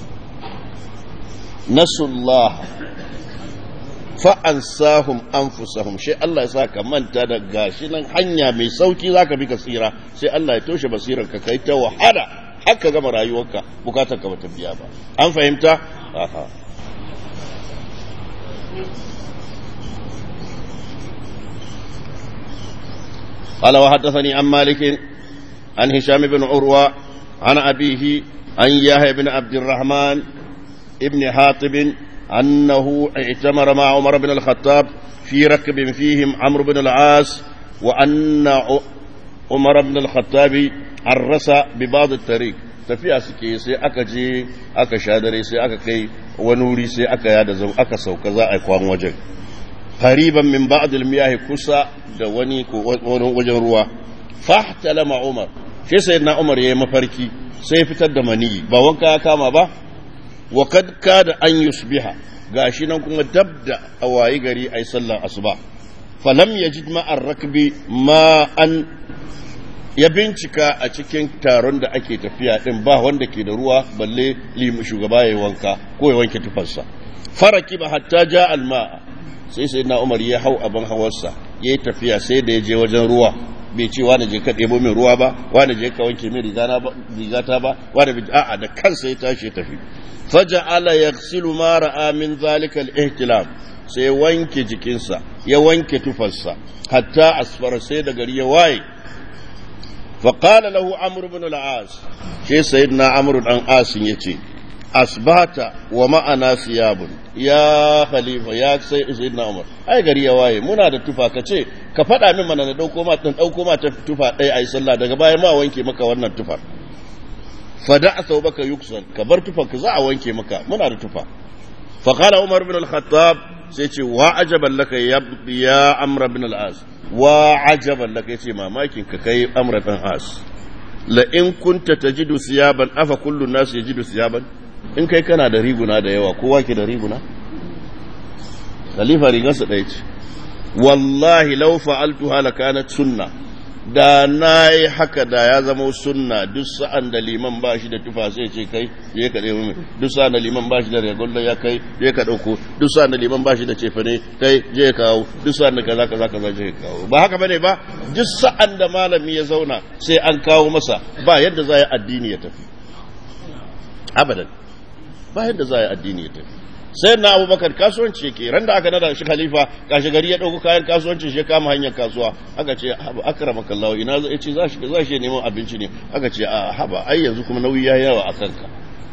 nasullah fa ansahum anfusahum shi Allah ya sa ka manta da gashi nan hanya mai sauki zaka bi ka tsira sai Allah ya toshe basirar ka kai ta wahala haka gama rayuwarka bukatar ka bata biya ba an fahimta aha قال وحدثني عن مالك عن هشام بن عروة عن أبيه عن يحيى بن عبد الرحمن ابن حاطب أنه اعتمر مع عمر بن الخطاب في ركب فيهم عمرو بن العاص وأن عمر بن الخطاب عرس ببعض الطريق tafiya suke sai aka je aka sha dare sai aka kai wani wuri sai aka yada zau aka sauka za a kwan wajen qariban min ba'd al-miyah kusa da wani ko wani wajen ruwa fahtalama umar sai sayyidina umar yayi mafarki sai fitar da maniyi ba wanka ya kama ba wa kad kada an yusbiha gashi nan kuma dabda a wayi gari ai sallar asuba falam yajid ma'ar rakbi ma an ya bincika a cikin taron da ake tafiya din ba wanda ke da ruwa balle limu shugaba ya wanka ko ya wanke tufarsa faraki ba hatta ja alma sai sai na umar ya hau abin hawarsa ya yi tafiya sai da ya je wajen ruwa bai ce wani je ka ɗebo min ruwa ba wani je ka wanke min rigata ba wani bai a'a da kansa ya tashi ya tafi faja'ala yaghsilu ma ra'a min zalika al-ihtilam sai wanke jikinsa ya wanke tufarsa hatta asfara sai da gari ya waye فقال له عمرو بن العاص شي سيدنا عمرو بن عاص يتي أصبحت ومعنا ثياب يا خليفة يا سيدنا عمر أي غري يا واye muna da tufa kace ka faɗa min mana na dauko ma dan dauko ma tufa ɗaya ai sallah daga baya ma wanke maka wannan tufar fada thawbaka yuksal ka bar tufar ka za a wanke maka muna da tufa fa qala umar bin al-khattab sai ce wa ajaban laka ya amr bin al-as wa ajaban laka yace mamakin ka kai amr bin as la in kunta tajidu siyaban afa kullu nas yajidu siyaban in kai kana da riguna da yawa kowa ke da riguna khalifa rigarsa ɗaya ce wallahi law fa'altuha lakanat sunna da na yi haka da ya zama sunna duk sa'an da liman ba shi da tufa sai ce kai je ka ɗaya mai duk sa'an da liman ba shi da regular ya kai je ka ɗauko duk sa'an da liman ba shi da cefane kai je ka kawo duk sa'an da kaza kaza kaza je ka kawo ba haka bane ba duk sa'an da malami ya zauna sai an kawo masa ba yadda za yi addini ya tafi abadan ba yadda za yi addini ya tafi sai na abubakar kasuwanci yake ran da aka nada shi khalifa kashi gari ya dauko kayan kasuwanci shi kama hanyar kasuwa aka ce haba akrama kallahu ina zai ce za shi za shi neman abinci ne aka ce a haba ai yanzu kuma nauyi ya yawa a kanka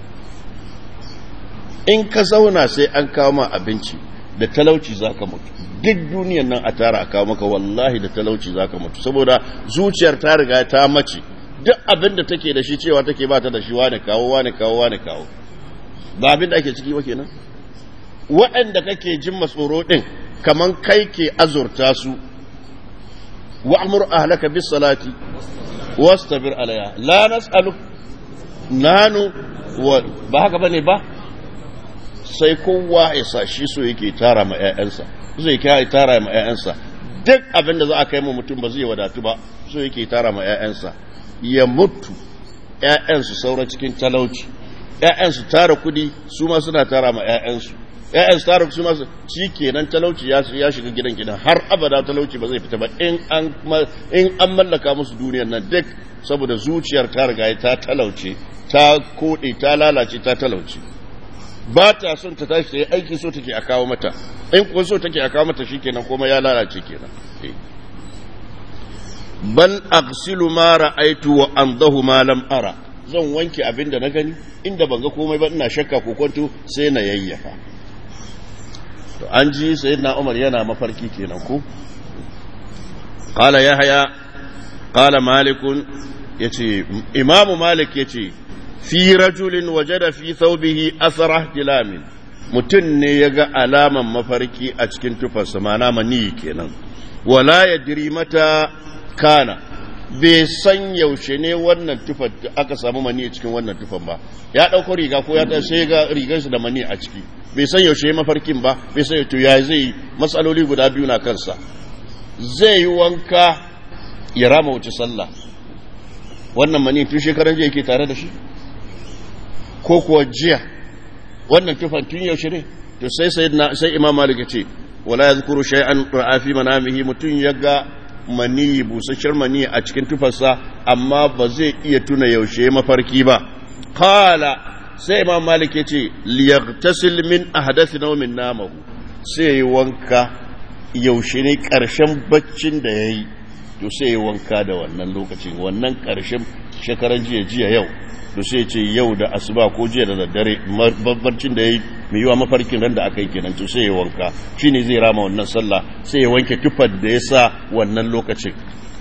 in ka zauna sai an kawo ma abinci da talauci zaka mutu duk duniyar nan a tara a kawo maka wallahi da talauci zaka mutu saboda zuciyar ta riga ta mace duk abin da take da shi cewa take ba ta da shi wane kawo wane kawo wane kawo ba abin da ake ciki ba kenan waɗanda kake jin matsoro ɗin kaman kai ke azurta su wa'amur ahlaka bis salati wastabir alaya la nas'alu nanu wa ba haka bane ba sai kowa ya sa shi so yake tara ma ƴaƴansa so yake tara ma ƴaƴansa duk abin da za a kai mu mutum ba zai wadatu ba so yake tara ma ƴaƴansa ya mutu ƴaƴansu saura cikin talauci ƴaƴansu tara kudi su ma suna tara ma ƴaƴansu ‘ya'yan tsarin su masu shi kenan talauci ya shiga gidan gidan har abada talauci ba zai fita ba in an mallaka musu duniyar nan duk saboda zuciyar ta riga ta talauce ta koɗe ta lalace ta talauce ba ta son ta tashi ta yi aiki so take a kawo mata in kuwa so take a kawo mata shi kenan kuma ya lalace kenan bal aghsilu ma ra'aitu wa andahu ma lam ara zan wanke abin da na gani inda ban ga komai ba ina shakka ko kwanto sai na yayyafa to an ji sayyidina Umar yana mafarki kenan ko qala yahya qala malik yace imamu malik yace fi rajulin wajada fi thawbihi athara ihtilamin mutun ne yaga alaman mafarki a cikin tufarsa mana mani kenan wala yadri mata kana bai san yaushe ne wannan tufar aka samu mani a cikin wannan tufan ba ya ɗauko riga ko ya ta sai ga rigarsa da mani a ciki bai san yaushe mafarkin ba bai san to ya zai matsaloli guda biyu na kansa zai yi wanka ya rama wuce sallah wannan mani tun shekaran jiya yake tare da shi ko kuwa jiya wannan tufan tun yaushe ne to sai sai imam malik ce wala yadhkuru shay'an ra'a fi manamihi mutun yaga maniyi busasshen maniyi a cikin tufarsa amma ba zai iya tuna yaushe mafarki ba qala sai imam malik ya ce liyaghtasil min ahdathi nawmin namahu sai yi wanka yaushe ne karshen baccin da yayi to sai yi wanka da wannan lokacin wannan karshen shekaran jiya jiya yau to sai ce yau da asuba ko jiya da daddare babbarcin da yayi mai yiwa mafarkin ran da aka yi kenan to sai ya wanka shine zai rama wannan sallah sai ya wanke tufar da ya sa wannan lokacin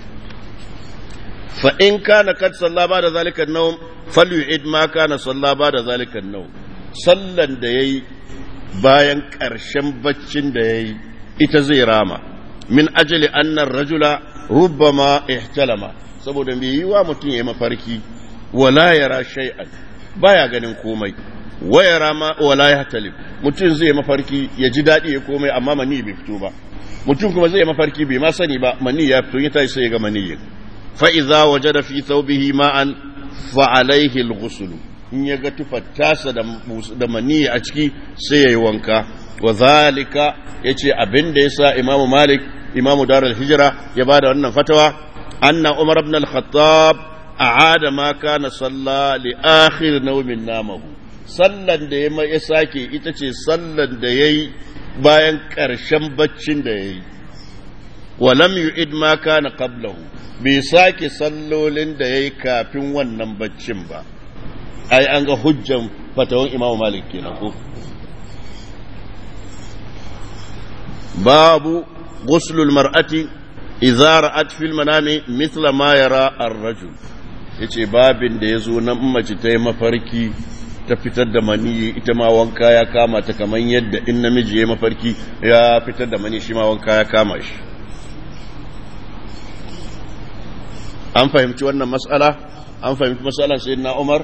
fa in kana kad salla ba da zalika nawm falyu'id ma kana salla ba da zalika nawm sallan da yayi bayan karshen baccin da yayi ita zai rama min ajali anna rajula rubbama ihtalama saboda mai yiwa mutum ya mafarki wala yara shay'an baya ganin komai wayara ma wala ya talib mutum zai mafarki ya ji daɗi ya komai amma mani bai fito ba mutum kuma zai mafarki bai ma sani ba mani ya fito ya tashi sai ya ga mani fa idza wajada fi thawbihi ma'an fa alayhi al-ghusl in ya ga tufar tasa da da mani a ciki sai yayi wanka wa zalika yace abin da yasa imamu malik imamu darul hijra ya bada wannan fatawa anna umar ibn al-khattab a'ada ma kana salla li akhir nawmin namahu sallan da ya ya sake ita ce sallan da ya yi bayan ƙarshen baccin da ya yi walam yu'id ma kana qablahu bai sake sallolin da ya yi kafin wannan baccin ba ai an ga hujjan fatawan imamu malik kenan ko babu ghuslul mar'ati idza ra'at fil manami mithla ma yara ar-rajul yace babin da yazo nan mace ta yi mafarki ta fitar da mani ita ma wanka ya kama ta kamar yadda in namiji ya mafarki ya fitar da mani shi ma wanka ya kama shi an fahimci wannan mas'ala an fahimci mas'alan sayyidina Umar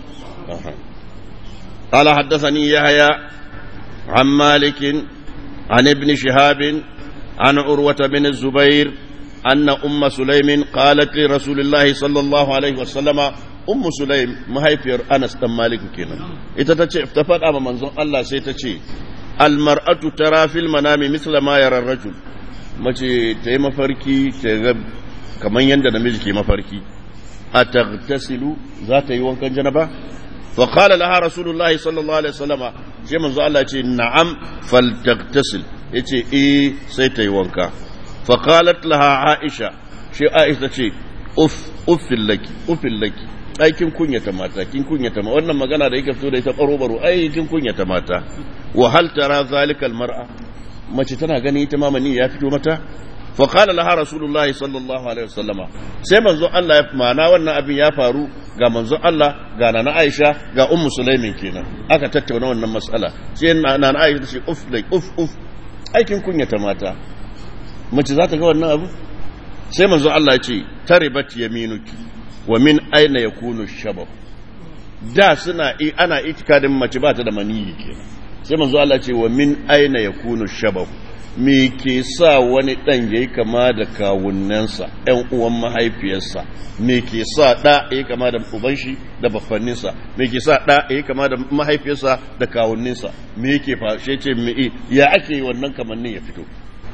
قال حدثني يحيى عن مالك عن ابن شهاب عن عروة بن الزبير أن أم سليم قالت لرسول الله صلى الله عليه وسلم ummu sulaim mahaifiyar anas dan maliku kenan ita ta ce ta faɗa ma manzon Allah sai ta ce almar'atu tara fil manami misla ma yara rajul mace ta yi mafarki ta ga kaman yanda namiji ke mafarki a tagtasilu za ta yi wankan janaba fa qala laha rasulullahi sallallahu alaihi wasallama sai manzo Allah ce na'am fal tagtasil yace eh sai ta yi wanka fa qalat laha aisha shi aisha ce uff uffil laki uffil laki ai kin kunyata mata kin kunyata ma wannan magana da yake fito da ita baro baro ai kin kunyata mata wa hal tara zalika al mar'a mace tana gani ita ma mani ya fito mata fa qala laha rasulullahi sallallahu alaihi wasallama sai manzo Allah ya mana wannan abin ya faru ga manzo Allah ga nana Aisha ga ummu Sulaimin kenan aka tattauna wannan mas'ala sai nana Aisha ta ce uf like uf uf aikin kunyata mata mace za ta ga wannan abu sai manzo Allah ya ce taribat yaminuki wa min aina yakunu shabab da suna ana itikadin mace ba ta da maniyi kenan sai manzo Allah ce wa min aina yakunu shabab me ke sa wani dan yayi kama da kawunnansa ɗan uwan mahaifiyarsa me ke sa da yayi kama da uban shi da baffanninsa me ke sa da yayi kama da mahaifiyarsa da kawunninsa me yake fashe ce me ya ake wannan kamannin ya fito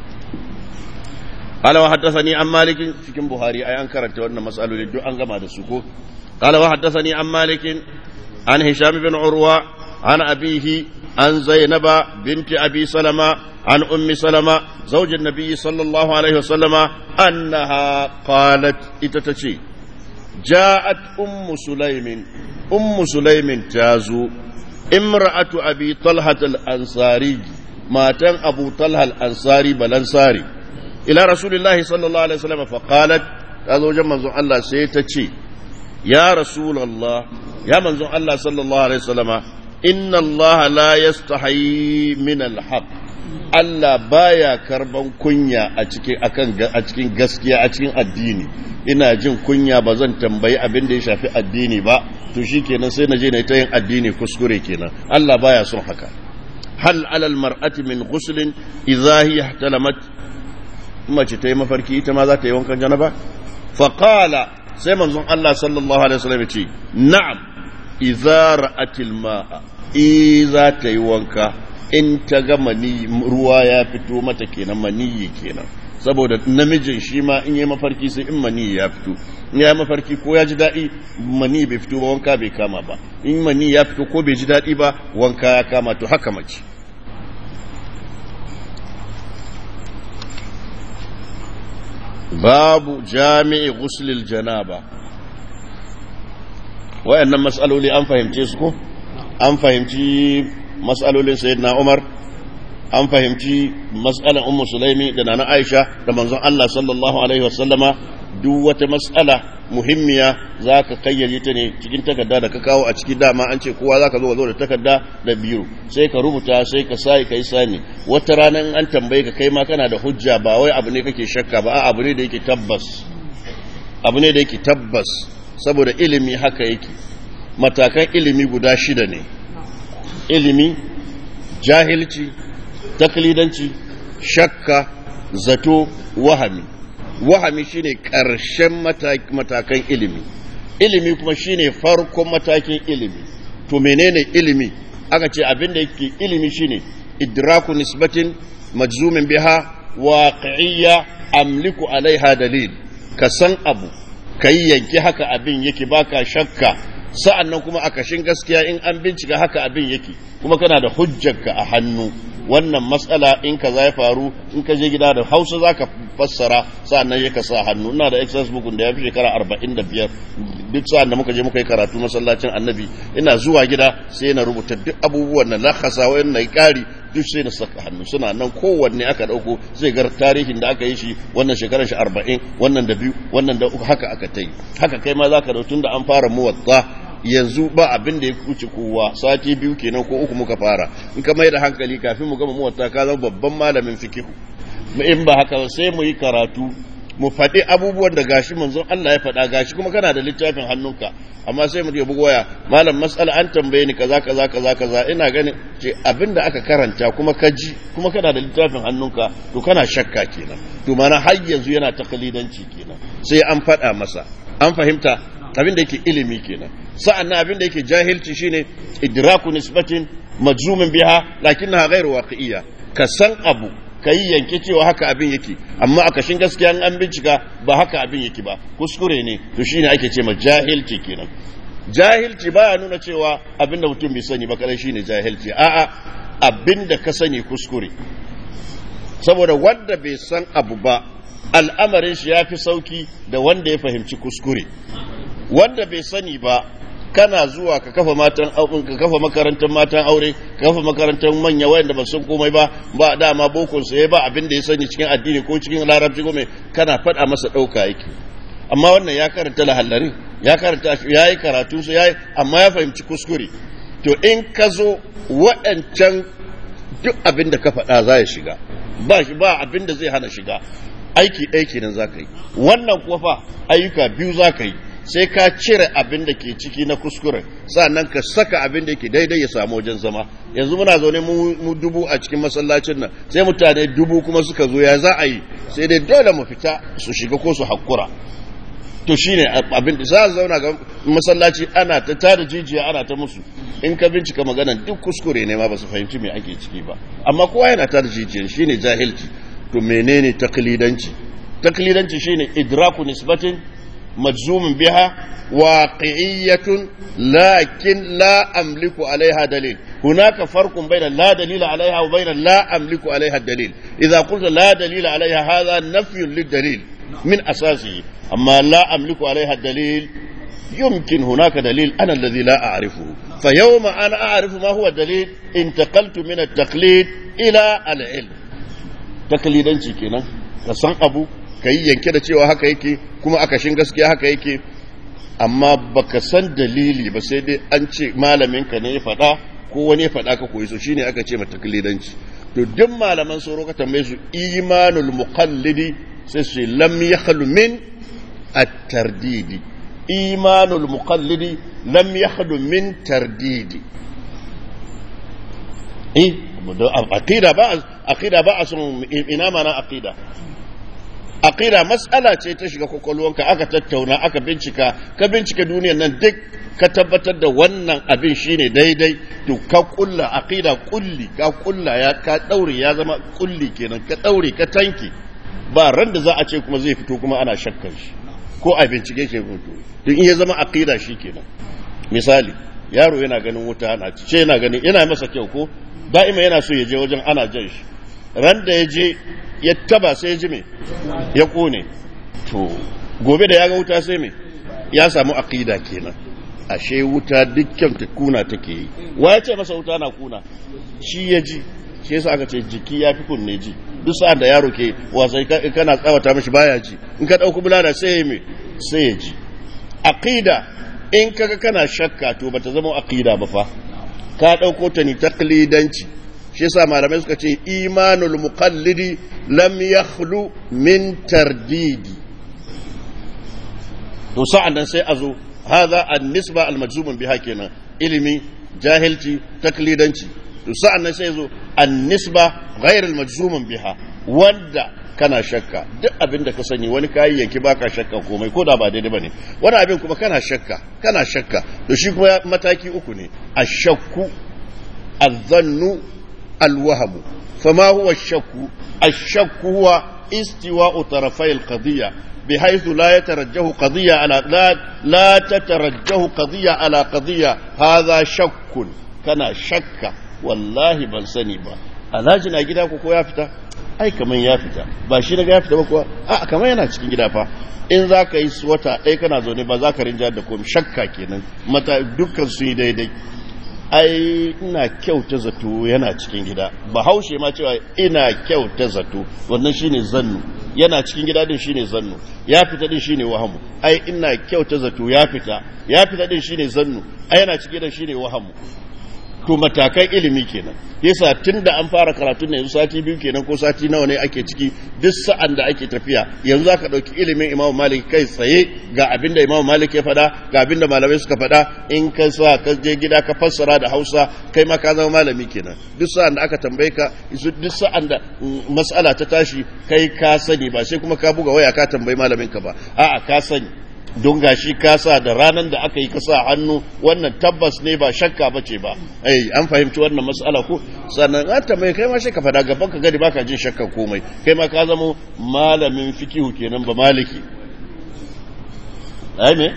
قال وحدثني عن مالك cikin Buhari ai an karanta wannan masaloli duk an gama da su ko قال وحدثني عن مالك عن هشام بن عروة عن أبيه عن زينب بنت أبي سلمة عن أم سلمة زوج النبي صلى الله عليه وسلم أنها قالت إتتشي جاءت أم سليم أم سليم تازو امرأة أبي طلحة الأنصاري ماتن أبو طلحة الأنصاري بلانصاري ila rasulillahi sallallahu alaihi wasallam fa qalat ta zo wajen manzon Allah sai ta ce ya rasulullah ya manzon Allah sallallahu alaihi wasallama inna Allah la yastahi min alhaq Allah baya karban kunya a cikin akan a cikin gaskiya a cikin addini ina jin kunya ba zan tambayi abin da ya shafi addini ba to shikenan sai na je na ta yin addini kuskure kenan Allah baya son haka hal alal mar'ati min ghuslin idha hiya ihtalamat mace ta yi mafarki ita ma za ta yi wankan janaba faƙala sai manzon Allah sallallahu alaihi wasallam ce na'am idza ra'atil ma'a i za ta yi wanka in ta ga mani ruwa ya fito mata kenan maniyi kenan saboda namijin shi ma in yi mafarki sai in mani ya fito in ya mafarki ko ya ji daɗi mani bai fito ba wanka bai kama ba in mani ya fito ko bai ji daɗi ba wanka ya kama to haka mace babu jami'i guslil janaba wayannan mas'aloli an fahimce su ko an fahimci mas'alolin sayyidina Umar an fahimci mas'alan ummu sulaimi da nana Aisha da manzon Allah sallallahu alaihi wasallama duk wata mas'ala muhimmiya za ka kayyade ta ne cikin takarda da ka kawo a cikin dama an ce kowa za ka zo zo da takarda da biyu sai ka rubuta sai ka sai ka yi sani wata rana in an tambaye ka kai ma kana da hujja ba wai abu ne kake shakka ba abu ne da yake tabbas abu ne da yake tabbas saboda ilimi haka yake matakan ilimi guda shida ne ilimi jahilci taklidanci shakka zato wahami wahami shine ƙarshen matakan ilimi ilimi kuma shine farkon matakin ilimi to menene ilimi aka ce abin da yake ilimi shine idraku nisbatin majzumin biha waqi'iyya amliku alaiha dalil ka san abu kai yanki haka abin yake baka shakka sa'annan kuma a kashin gaskiya in an bincika haka abin yake kuma kana da hujjarka a hannu wannan matsala in ka za ya faru in ka je gida da hausa za ka fassara sa'annan ya ka sa hannu ina da excess book da ya fi shekara arba'in da biyar duk sa'an da muka je muka yi karatu masallacin annabi ina zuwa gida sai na rubuta duk abubuwan na lakasa wayan na kari duk sai na saka hannu suna nan kowanne aka dauko zai gar tarihin da aka yi shi wannan shekarar shi arba'in wannan da biyu wannan da uku haka aka ta yi haka kai ma za ka tun da an fara muwatta yanzu ba abin da ya kuce kowa sati biyu kenan ko uku muka fara in ka mai da hankali kafin mu gama muwatta ka zama babban malamin fikihu in ba haka sai mu yi karatu mu faɗi abubuwan da gashi manzon Allah ya faɗa gashi kuma kana da littafin hannunka amma sai mu bugu waya malam mas'ala an tambaye ni kaza kaza kaza kaza ina ganin ce abinda aka karanta kuma ka ji kuma kana da littafin hannunka to kana shakka kenan to mana har yanzu yana takalidanci kenan sai an faɗa masa an fahimta abin da yake ilimi kenan sa'an nan abin da yake jahilci shine idraku nisbatin majzumin biha lakinnaha ghairu waqi'iyya ka san abu ka yi yanke cewa haka abin yake amma a kashin gaskiya an bincika ba haka abin yake ba kuskure ne to shine ake ce ma jahilci kenan jahilci baya nuna cewa abinda mutum bai sani ba kadai shine jahilci a'a abinda ka sani kuskure saboda wanda bai san abu ba al'amarin shi ya fi sauki da wanda ya fahimci kuskure wanda bai sani ba kana zuwa ka kafa matan ka kafa makarantar matan aure ka kafa makarantar manya wayanda ba san komai ba ba dama bokon sa ba abin da ya sani cikin addini ko cikin larabci ko mai kana faɗa masa ɗauka yake amma wannan ya karanta lahallari ya karanta ya yi karatu su ya yi amma ya fahimci kuskure to in ka zo waɗancan duk abin da ka faɗa za ya shiga ba shi ba abin da zai hana shiga aiki ɗaya kenan za ka yi wannan kuwa fa ayyuka biyu za ka yi sai ka cire abin da ke ciki na kuskure sannan ka saka abin da ke daidai ya samu wajen zama yanzu muna zaune mu dubu a cikin masallacin nan sai mutane dubu kuma suka zo ya za a yi sai dai dole mu fita su shiga ko su hakura to shine abin da za a zauna ga masallaci ana ta tada jijiya ana ta musu in ka bincika maganan duk kuskure ne ma ba su fahimci me ake ciki ba amma kowa yana tada jijiyan shine jahilci to menene taklidanci taklidanci shine idraku nisbatin مجزوم بها واقعية لكن لا أملك عليها دليل هناك فرق بين لا دليل عليها وبين لا أملك عليها الدليل إذا قلت لا دليل عليها هذا نفي للدليل من أساسه أما لا أملك عليها الدليل يمكن هناك دليل أنا الذي لا أعرفه فيوم أنا أعرف ما هو الدليل انتقلت من التقليد إلى العلم تقليدا كنا كسان أبو ka yi yanke da cewa haka yake kuma akashin gaskiya haka yake amma baka san dalili ba sai dai an ce malaminka ne ya faɗa ko wani ya faɗa ka koyi so shine aka ce mata taklidanci to duk malaman sauro ka tambaye su imanul muqallidi sai su lam yakhlu min at-tardidi imanul muqallidi lam yakhlu min tardidi eh aqida ba aqida ba asun ina mana aqida aqida mas'ala ce ta shiga kwakwalwanka aka tattauna aka bincika ka bincika duniyar nan duk ka tabbatar da wannan abin shine daidai to ka kulla aqida kulli ka kulla ya ka daure ya zama kulli kenan ka daure ka tanki ba ran da za a ce kuma zai fito kuma ana shakkar shi ko a bincike ke fito don in ya zama aqida shi kenan misali yaro yana ganin wuta ana ce yana ganin yana masa kyau ko da'ima yana so ya je wajen ana jan shi ran da ya je ya taba sai ya ji me ya kone to gobe da ya ga wuta sai me ya samu aqida kenan ashe wuta dukkan ta kuna take yi wa ya ce masa wuta na kuna shi ya ji shi yasa aka ce jiki ya fi kunne ji duk sa'an da yaro ke wasai kana tsawata mishi baya ji in ka dauki bulala sai ya me sai ya ji aqida in kaga kana shakka to bata zama aqida ba fa ka dauko ta ni taqlidanci shi yasa malamai suka ce imanul muqallidi lam yakhlu min tardidi to sa'an nan sai a zo hadha an-nisba al-majzumun biha kenan ilimi jahilci taklidanci to sa'an nan sai zo an-nisba ghayr al-majzumun biha wanda kana shakka duk abin da ka sani wani kayayyaki baka shakka komai ko da ba daidai bane wani abin kuma kana shakka kana shakka to shi kuma mataki uku ne ashakku الظن الوهم فما هو الشك الشك هو استواء طرفي القضية بحيث لا يترجه قضية على لا لا تترجه قضية على قضية هذا شك كان شك والله بل سني با alhaji na gida ko ya fita ai kaman ya fita ba shi daga ya fita ba kuwa a kaman yana cikin gida fa in za ka yi wata ɗaya kana zaune ba za ka rinja da komai shakka kenan mata dukkan su yi daidai ai ina kyauta zato yana cikin gida bahaushe ma cewa ina kyauta zato wannan shine zannu yana cikin gida din shine zannu ya fita din shine wahamu ai ina kyauta zato ya fita ya fita din shine zannu ai yana cikin gida shine wahamu to matakan ilimi kenan yasa tunda an fara karatu ne yanzu sati biyu kenan ko sati nawa ne ake ciki duk sa'an da ake tafiya yanzu zaka dauki ilimin Imam Malik kai tsaye ga abinda Imam Malik ya faɗa ga abinda malamai suka faɗa in ka sa ka je gida ka fassara da Hausa kai ma ka zama malami kenan duk sa'an da aka tambaye ka duk sa'an da mas'ala ta tashi kai ka sani ba sai kuma ka buga waya ka tambayi malamin ka ba a'a ka sani don gashi ka sa da ranar da aka yi ka sa hannu wannan tabbas ne ba shakka ba ce ba ai an fahimci wannan matsala ko sannan an tambaye kai ma shi ka fada gaban ka gadi baka jin shakka komai kai ma ka zama malamin fikihu kenan ba maliki ai me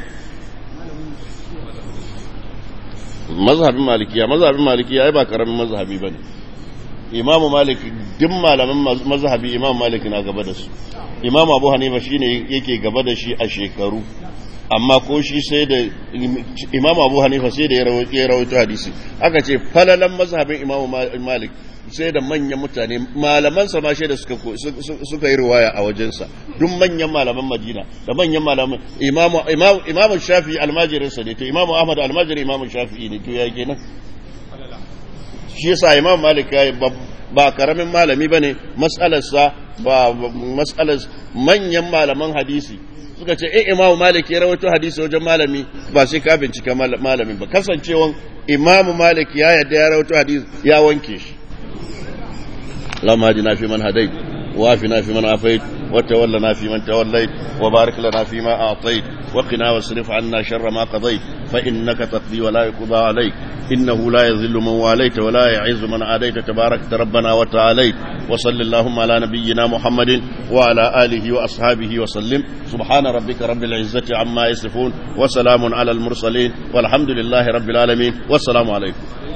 mazhabin malikiya mazhabin malikiya ai ba karamin mazhabi bane imamu malik duk malaman mazhabi imamu malik na gaba da su imamu abu hanifa shine yake gaba da shi a shekaru amma ko shi sai da imamu abu hanifa sai da ya rawaito hadisi aka ce falalan mazhabin imamu malik sai da manyan mutane malaman sa ma da suka suka yi riwaya a wajensa duk manyan malaman madina da manyan malaman imamu imamu shafi'i almajirin sa ne to imamu ahmad almajiri imamu shafi'i ne to ya kenan shi yasa imam malik ya ba karamin malami bane mas'alarsa ba mas'alar manyan malaman hadisi suka ce eh imam malik ya rawaito hadisi wajen malami ba sai ka bincika malamin ba kasancewan imam malik ya yadda ya rawaito hadisi ya wanke shi lamma hadina fi man hadait wa afina fi man afait wa tawallana fi man tawallait wa barik lana fi ma a'tait wa qina wasrif 'anna sharra ma qadait fa innaka taqdi wa la yuqda 'alayk إنه لا يذل من واليت ولا يعز من عاديت تبارك ربنا وتعاليت وصل اللهم على نبينا محمد وعلى آله وأصحابه وسلم سبحان ربك رب العزة عما يصفون وسلام على المرسلين والحمد لله رب العالمين والسلام عليكم